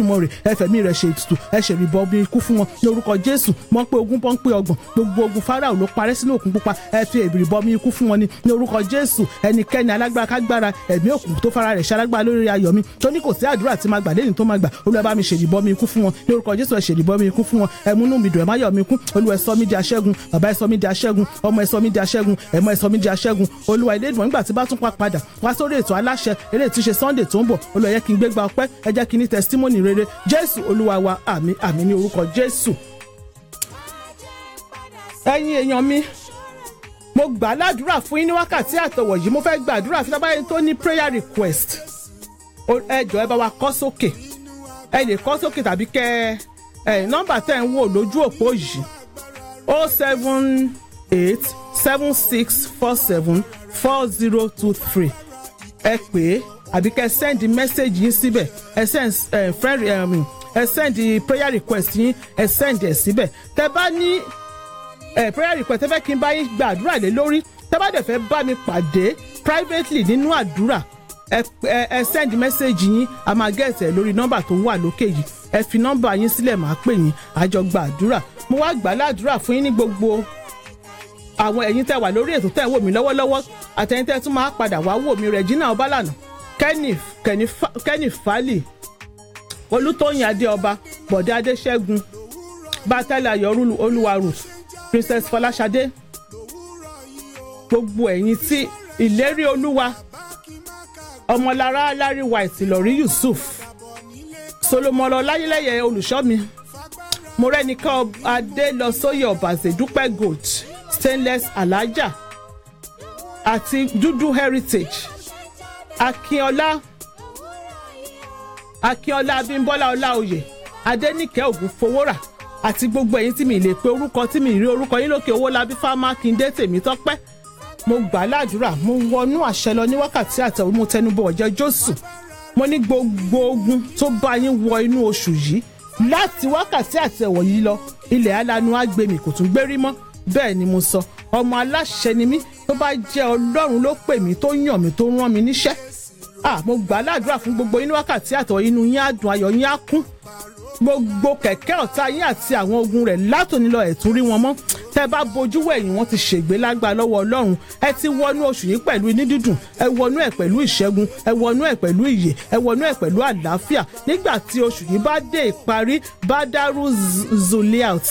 ẹ fẹ̀mí rẹ̀ ṣe ètùtù ẹ ṣe ìrìbọmi ikú fún wọn ní orúkọ jésù mọ̀ pé ogún pọ́n pé ọgbọ̀n gbogbo ogun fáráò ló parẹ́ sínú òkun pupa ẹ fi ìrìbọmi ikú fún wọn ní ní orúkọ jésù ẹnikẹ́ni alágbára kágbára ẹ̀mí òkun tó fara rẹ̀ ṣalágbára lórí ayọ̀ mi tó ní kò sí àdúrà tí máa gbà lẹ́yìn tó máa gbà olúwa bá mi ṣèdìbọmi ikú fún wọn ní orúkọ jésù ẹ ṣèdìbọmi ikú fún wọn ẹ múnú mi dùn ẹ má yọ̀ mi kú olúwa ẹ sọ mí di aṣẹ́gun bàbá ẹ sọ mí di aṣẹ́gun ọmọ ẹ sọ mí di aṣẹ́gun ẹ̀mọ́ ẹ sọ mí di aṣẹ́gun olúwa ilé ìdùnnú nígbà tí bá tún pa padà wá sórí ètò aláṣẹ eré tí ṣe sunday tó ń bọ̀ olúwa yẹ kí n gbégbá ọpẹ́ ẹ jẹ́ kí n ní testimony rere jésù olúwa wa àmì àmì ní orúkọ jésù. ẹ̀yin èèyàn mi mo gbà á ládùúrà fún yín ní wákàtí àtọwọ̀ yìí mo fẹ́ gbàdúrà fún tábàáyé tó ní prayer request ẹ jọ̀ọ́ ẹ bá wa kọ sókè ẹ lè kọ sókè tàbí kẹ ẹ nọ́mbà tẹ́ ń wò lójú òpó yìí o seven eight seven six four seven four zero two three ẹ pè é àbí kẹ́ send message yín síbẹ̀ ẹ send ẹ friend um, ẹ send prayer request yín ẹ send ẹ síbẹ̀ tẹ́ bá ní ẹ prayer request ẹ fẹ́ kí n bá yín gba àdúrà lé lórí tẹ́ bá dẹ̀ fẹ́ bá mi pàdé privately nínú àdúrà ẹ ẹ ẹ send message yín a máa get ẹ lórí nọ́mbà tó wà lókè yìí ẹ fi nọ́mbà yín sílẹ̀ máa pè yín àjọ gba àdúrà mo wá gbà ládùúrà fún yín ní gbogbo àwọn ẹ̀yin tẹ́ wà lórí ètò tẹ́ wò mí lọ́wọ́lọ́wọ́ àtẹ̀yin tẹ́ tún máa padà wá wò mí Regina Ọbálànà Kenny Kenny Fa- Kenny Fali Olútóyìn Adéọba Bọ̀dé Adéṣẹ́gun Bátálẹ̀ Ayọ̀ Olúwarù Princess Fọláṣadé gbogbo ẹ̀yin tí ìlérí Olúwa ọmọlára Larry White Ìlọ̀rí Yusuf Solomon Ọláyẹlẹ́yẹ olùṣọ́ mi mo rẹ́nìkan adé lọ sóyè ọ̀bàṣẹ̀ dúpẹ́ gold stainless alájà àti dúdú heritage akínọlá akínọlá abímbọ́lá ọláòyè adẹ́nìkẹ́ ògúnfowórà àti gbogbo ẹ̀yin tí mi lè pe orúkọ tí mi rí orúkọ yín lókè owó labí fámákindé tèmítọ́pẹ́ mo gbà ládùúrà mo wọnú àṣẹ lọ ní wákàtí àtẹ̀wé mo tẹnubọ̀ ọ̀jẹ̀ jésù mo ní gbogbo ogun tó bá yín wọ inú oṣù yìí láti wákàtí àtẹ̀wọ̀ yìí lọ ilẹ̀ alanu agbèmí kò tún gbérí mọ́ bẹ́ẹ̀ ni mo sọ ọmọ aláṣẹ ni mí tó bá jẹ́ ọlọ́run ló pè mí tó yàn mí tó rán mi níṣẹ́ ah mo gbà á ládùúrà fún gbogbo inú wákàtí àtẹ̀wọ̀ inú yín á dùn ayọ̀ yín á kún gbogbo kẹ̀kẹ́ ọ̀tá yín àti àwọn ogun rẹ̀ látòní lọ ẹ̀ tún rí wọn mọ́ tẹ́ bá bojú wẹ̀yìn wọn ti ṣègbé lágbára lọ́wọ́ ọlọ́run ẹ ti wọnú oṣù yìí pẹ̀lú inú dídùn ẹ wọnú ẹ̀ pẹ̀lú ìṣẹ́gun ẹ wọnú ẹ̀ pẹ̀lú ìyè ẹ wọnú ẹ̀ pẹ̀lú àlàáfíà nígbà tí oṣù yìí bá dé ìparí badaru zuliat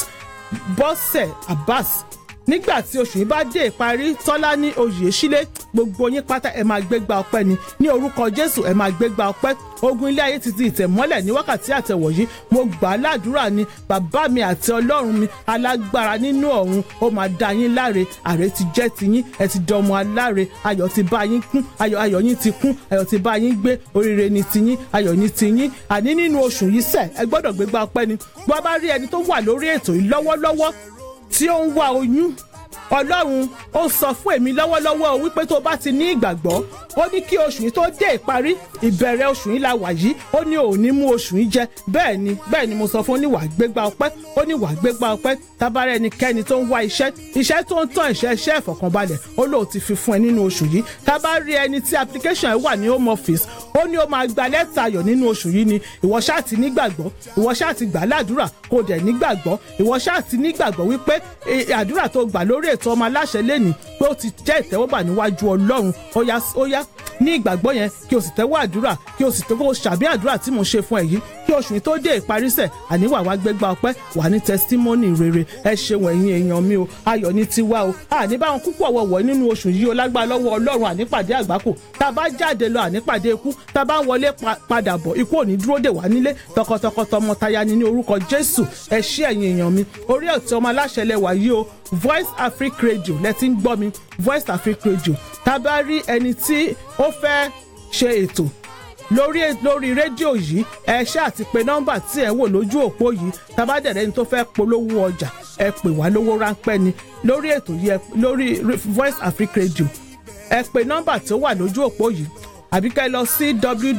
bọ́sẹ̀ abbas nígbà tí oṣù yìí bá dé ìparí tọ́lá ní oyè sílé gbogbo yín pátá ẹ máa gbégbá ọpẹ́ ni ní orúkọ jésù ẹ máa gbégbá ọpẹ́ ogun ilé ayé ti di ìtẹ̀mọ́lẹ̀ ní wákàtí àtẹ̀wọ̀ yìí mo gbà á ládùúrà ni bàbá mi àti ọlọ́run mi alágbára nínú ọ̀run ó máa dá yín láre àrè ti jẹ́ ti yín ẹ ti dọmọ aláre ayọ̀ ti bá yín kún ayọ̀ ayọ̀ yín ti kún ayọ̀ ti bá yín gbé oríire ni ti yín ayọ̀ ni ti yín àní nínú oṣù yìí sẹ̀ ẹ gbọ́dọ̀ gbégbá ọpẹ́ ni bó bá rí ẹni tó wà lórí ètò yìí lọ́wọ́lọ́wọ́ tí ó ń wá oyún ọlọ́run ó sọ fún èmi lọ́wọ́lọ́wọ́ wípé tó bá ti ní ìgbàgbọ́ ó ní kí oṣù yìí tó dé ìparí ìbẹ̀rẹ̀ oṣù yìí la wà yìí ó ní òun mú oṣù yìí jẹ bẹ́ẹ̀ ni bẹ́ẹ̀ ni mo sọ fún oníwà gbégbá ọpẹ́ ó ní wà gbégbá ọpẹ́ tábàárẹ̀ ẹnikẹ́ni tó ń wá iṣẹ́ iṣẹ́ tó ń tàn iṣẹ́ iṣẹ́ ìfọ̀kànbalẹ̀ ó lóò ti fi fún ẹ nínú oṣù yìí tábàárẹ̀ ẹni tí application ẹ wà ní home office ó ní ó máa gba lẹ́tà ayọ̀ nínú oṣù yìí ni ìwọ ṣáà ti nígbàgbọ́ ìwọ ṣáà ti gbà ládùúrà kó dẹ̀ nígbàgbọ́ ìwọ ṣáà ti nígbàgbọ́ wípé àdúrà tó gbà lórí ètò ọmọ aláṣẹ lẹ́nìí pé ó ti jẹ́ ìtẹ́wọ́gbà níwájú ọlọ́run ó yá ó yá ní ìgbàgbọ́ yẹn kí o sì tẹ́wọ́ àdúrà kí o sì tẹ́wọ́ ṣàbí àdúrà tí mo ṣe fún ẹ yìí kí oṣù yìí tó dé ìparísẹ̀ àníwà wá gbégbá ọpẹ́ wà ní tẹsítímọ́nì rere ẹ ṣeun ẹ̀yin èèyàn mi o ayọ̀ ní tiwa o àní báwọn púpọ̀ wọ̀wọ̀ nínú oṣù yìí o lágbára lọ́wọ́ ọlọ́run ànípàdé àgbákò tá a bá jáde lọ ànípàdé ikú tá a bá wọlé padà bọ̀ ikú ò ní dúró dè wá nílé tọkọtọkọ tọmọtaya ni ní orúkọ jésù ẹ ṣé ẹ̀yin èèyàn mi orí ọ̀tí ọmọ aláṣẹ lẹwà yìí o voice africa radio lẹ ti ń gbọ́ mi voice africa radio tá a bá rí ẹni tí ó fẹ́ ṣe ètò lórí lórí rédíò yìí ẹ ṣe àti pé nọ́mbà tí ẹ ń wò lójú òpó yìí tabadẹ̀rẹ̀ ni tó fẹ́ polówó ọjà ẹ pè wá lówó ráńpẹ́ ni lórí ètò yìí lórí voice africa radio ẹ pè nọ́mbà tó wà lójú òpó yìí àbí ká ẹ lọ sí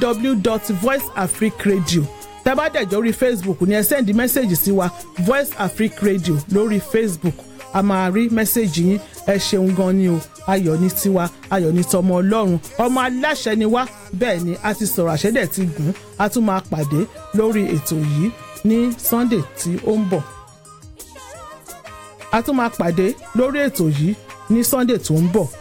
www.voiceafricaradio tabadẹ̀jọ́ orí facebook ni ẹ sẹ́ndí mẹ́sẹ̀gì sí wa voice africa radio lórí facebook a máa rí mẹ́sẹ̀gì yín ẹ ṣeun gan ni o ayọ̀ ní tiwa ayọ̀ ní tọmọ ọlọ́run ọmọ aláṣẹ ni wá bẹ́ẹ̀ ni a ti sọ̀rọ̀ àṣẹ́dẹ̀ ti gùn a tún máa pàdé lórí ètò yìí ní Sunday tí ó ń bọ̀ a tún máa pàdé lórí ètò yìí ní Sunday tó ń bọ̀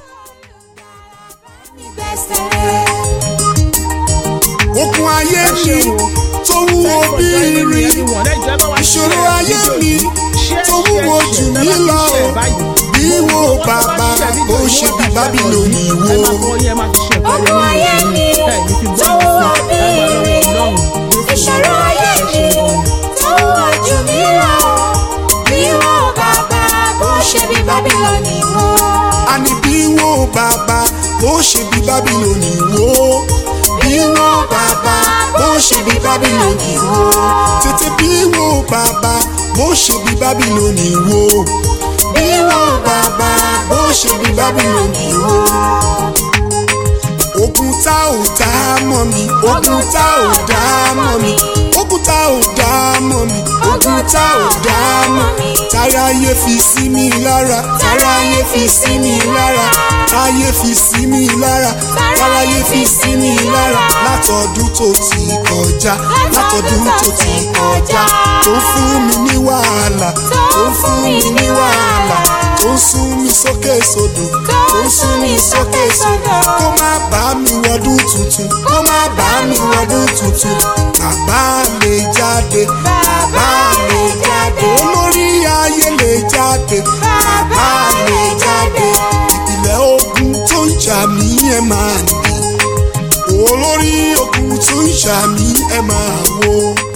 okun ayé mi tó wúwo bí irin ìṣòro ayé mi tó wúwo jù mí lọ bí wo bàbá ó ṣe bí bábílónì wo Ogun ayé mi tó wúwo bí irin. Ìṣòro ayé mi tó wúwo jù mí lọ. Bí wọ́n bàbá bó ṣe bí Bábílónì wó. àní bí wo bàbá ó ṣe bí bábílónì wo bí wo bàbá ó ṣe bí bábílónì wo tètè bí wo bàbá bó ṣe bí bábílónì wo bí wo bàbá bó ṣe bí bábílónì wo. ogun tá ò dá mọ́ mi ogun tá ò dá mọ́ mi ogun tá ò dá mọ́ mi ogun tá ò dá mọ́ mi táráyé fi sí mi lára táráyé fi sí mi lára táráyé fi sí mi lára táráyé fi sí mi lára látọdún tó ti kọjá látọdún tó ti kọjá tó fún mi ní wàhálà tó fún mi ní wàhálà tó sún mi sókè sódò tó sún mi sókè sódò kó má bá mi wọdún tuntun kó má bá mi wọdún tuntun bàbá lè jáde bàbá lè jáde olórí ayé lè jáde bàbá lè jáde ìpìlẹ̀ ogun tó ń jà mí ẹ máa nì olórí ogun tó ń jà mí ẹ máa wo.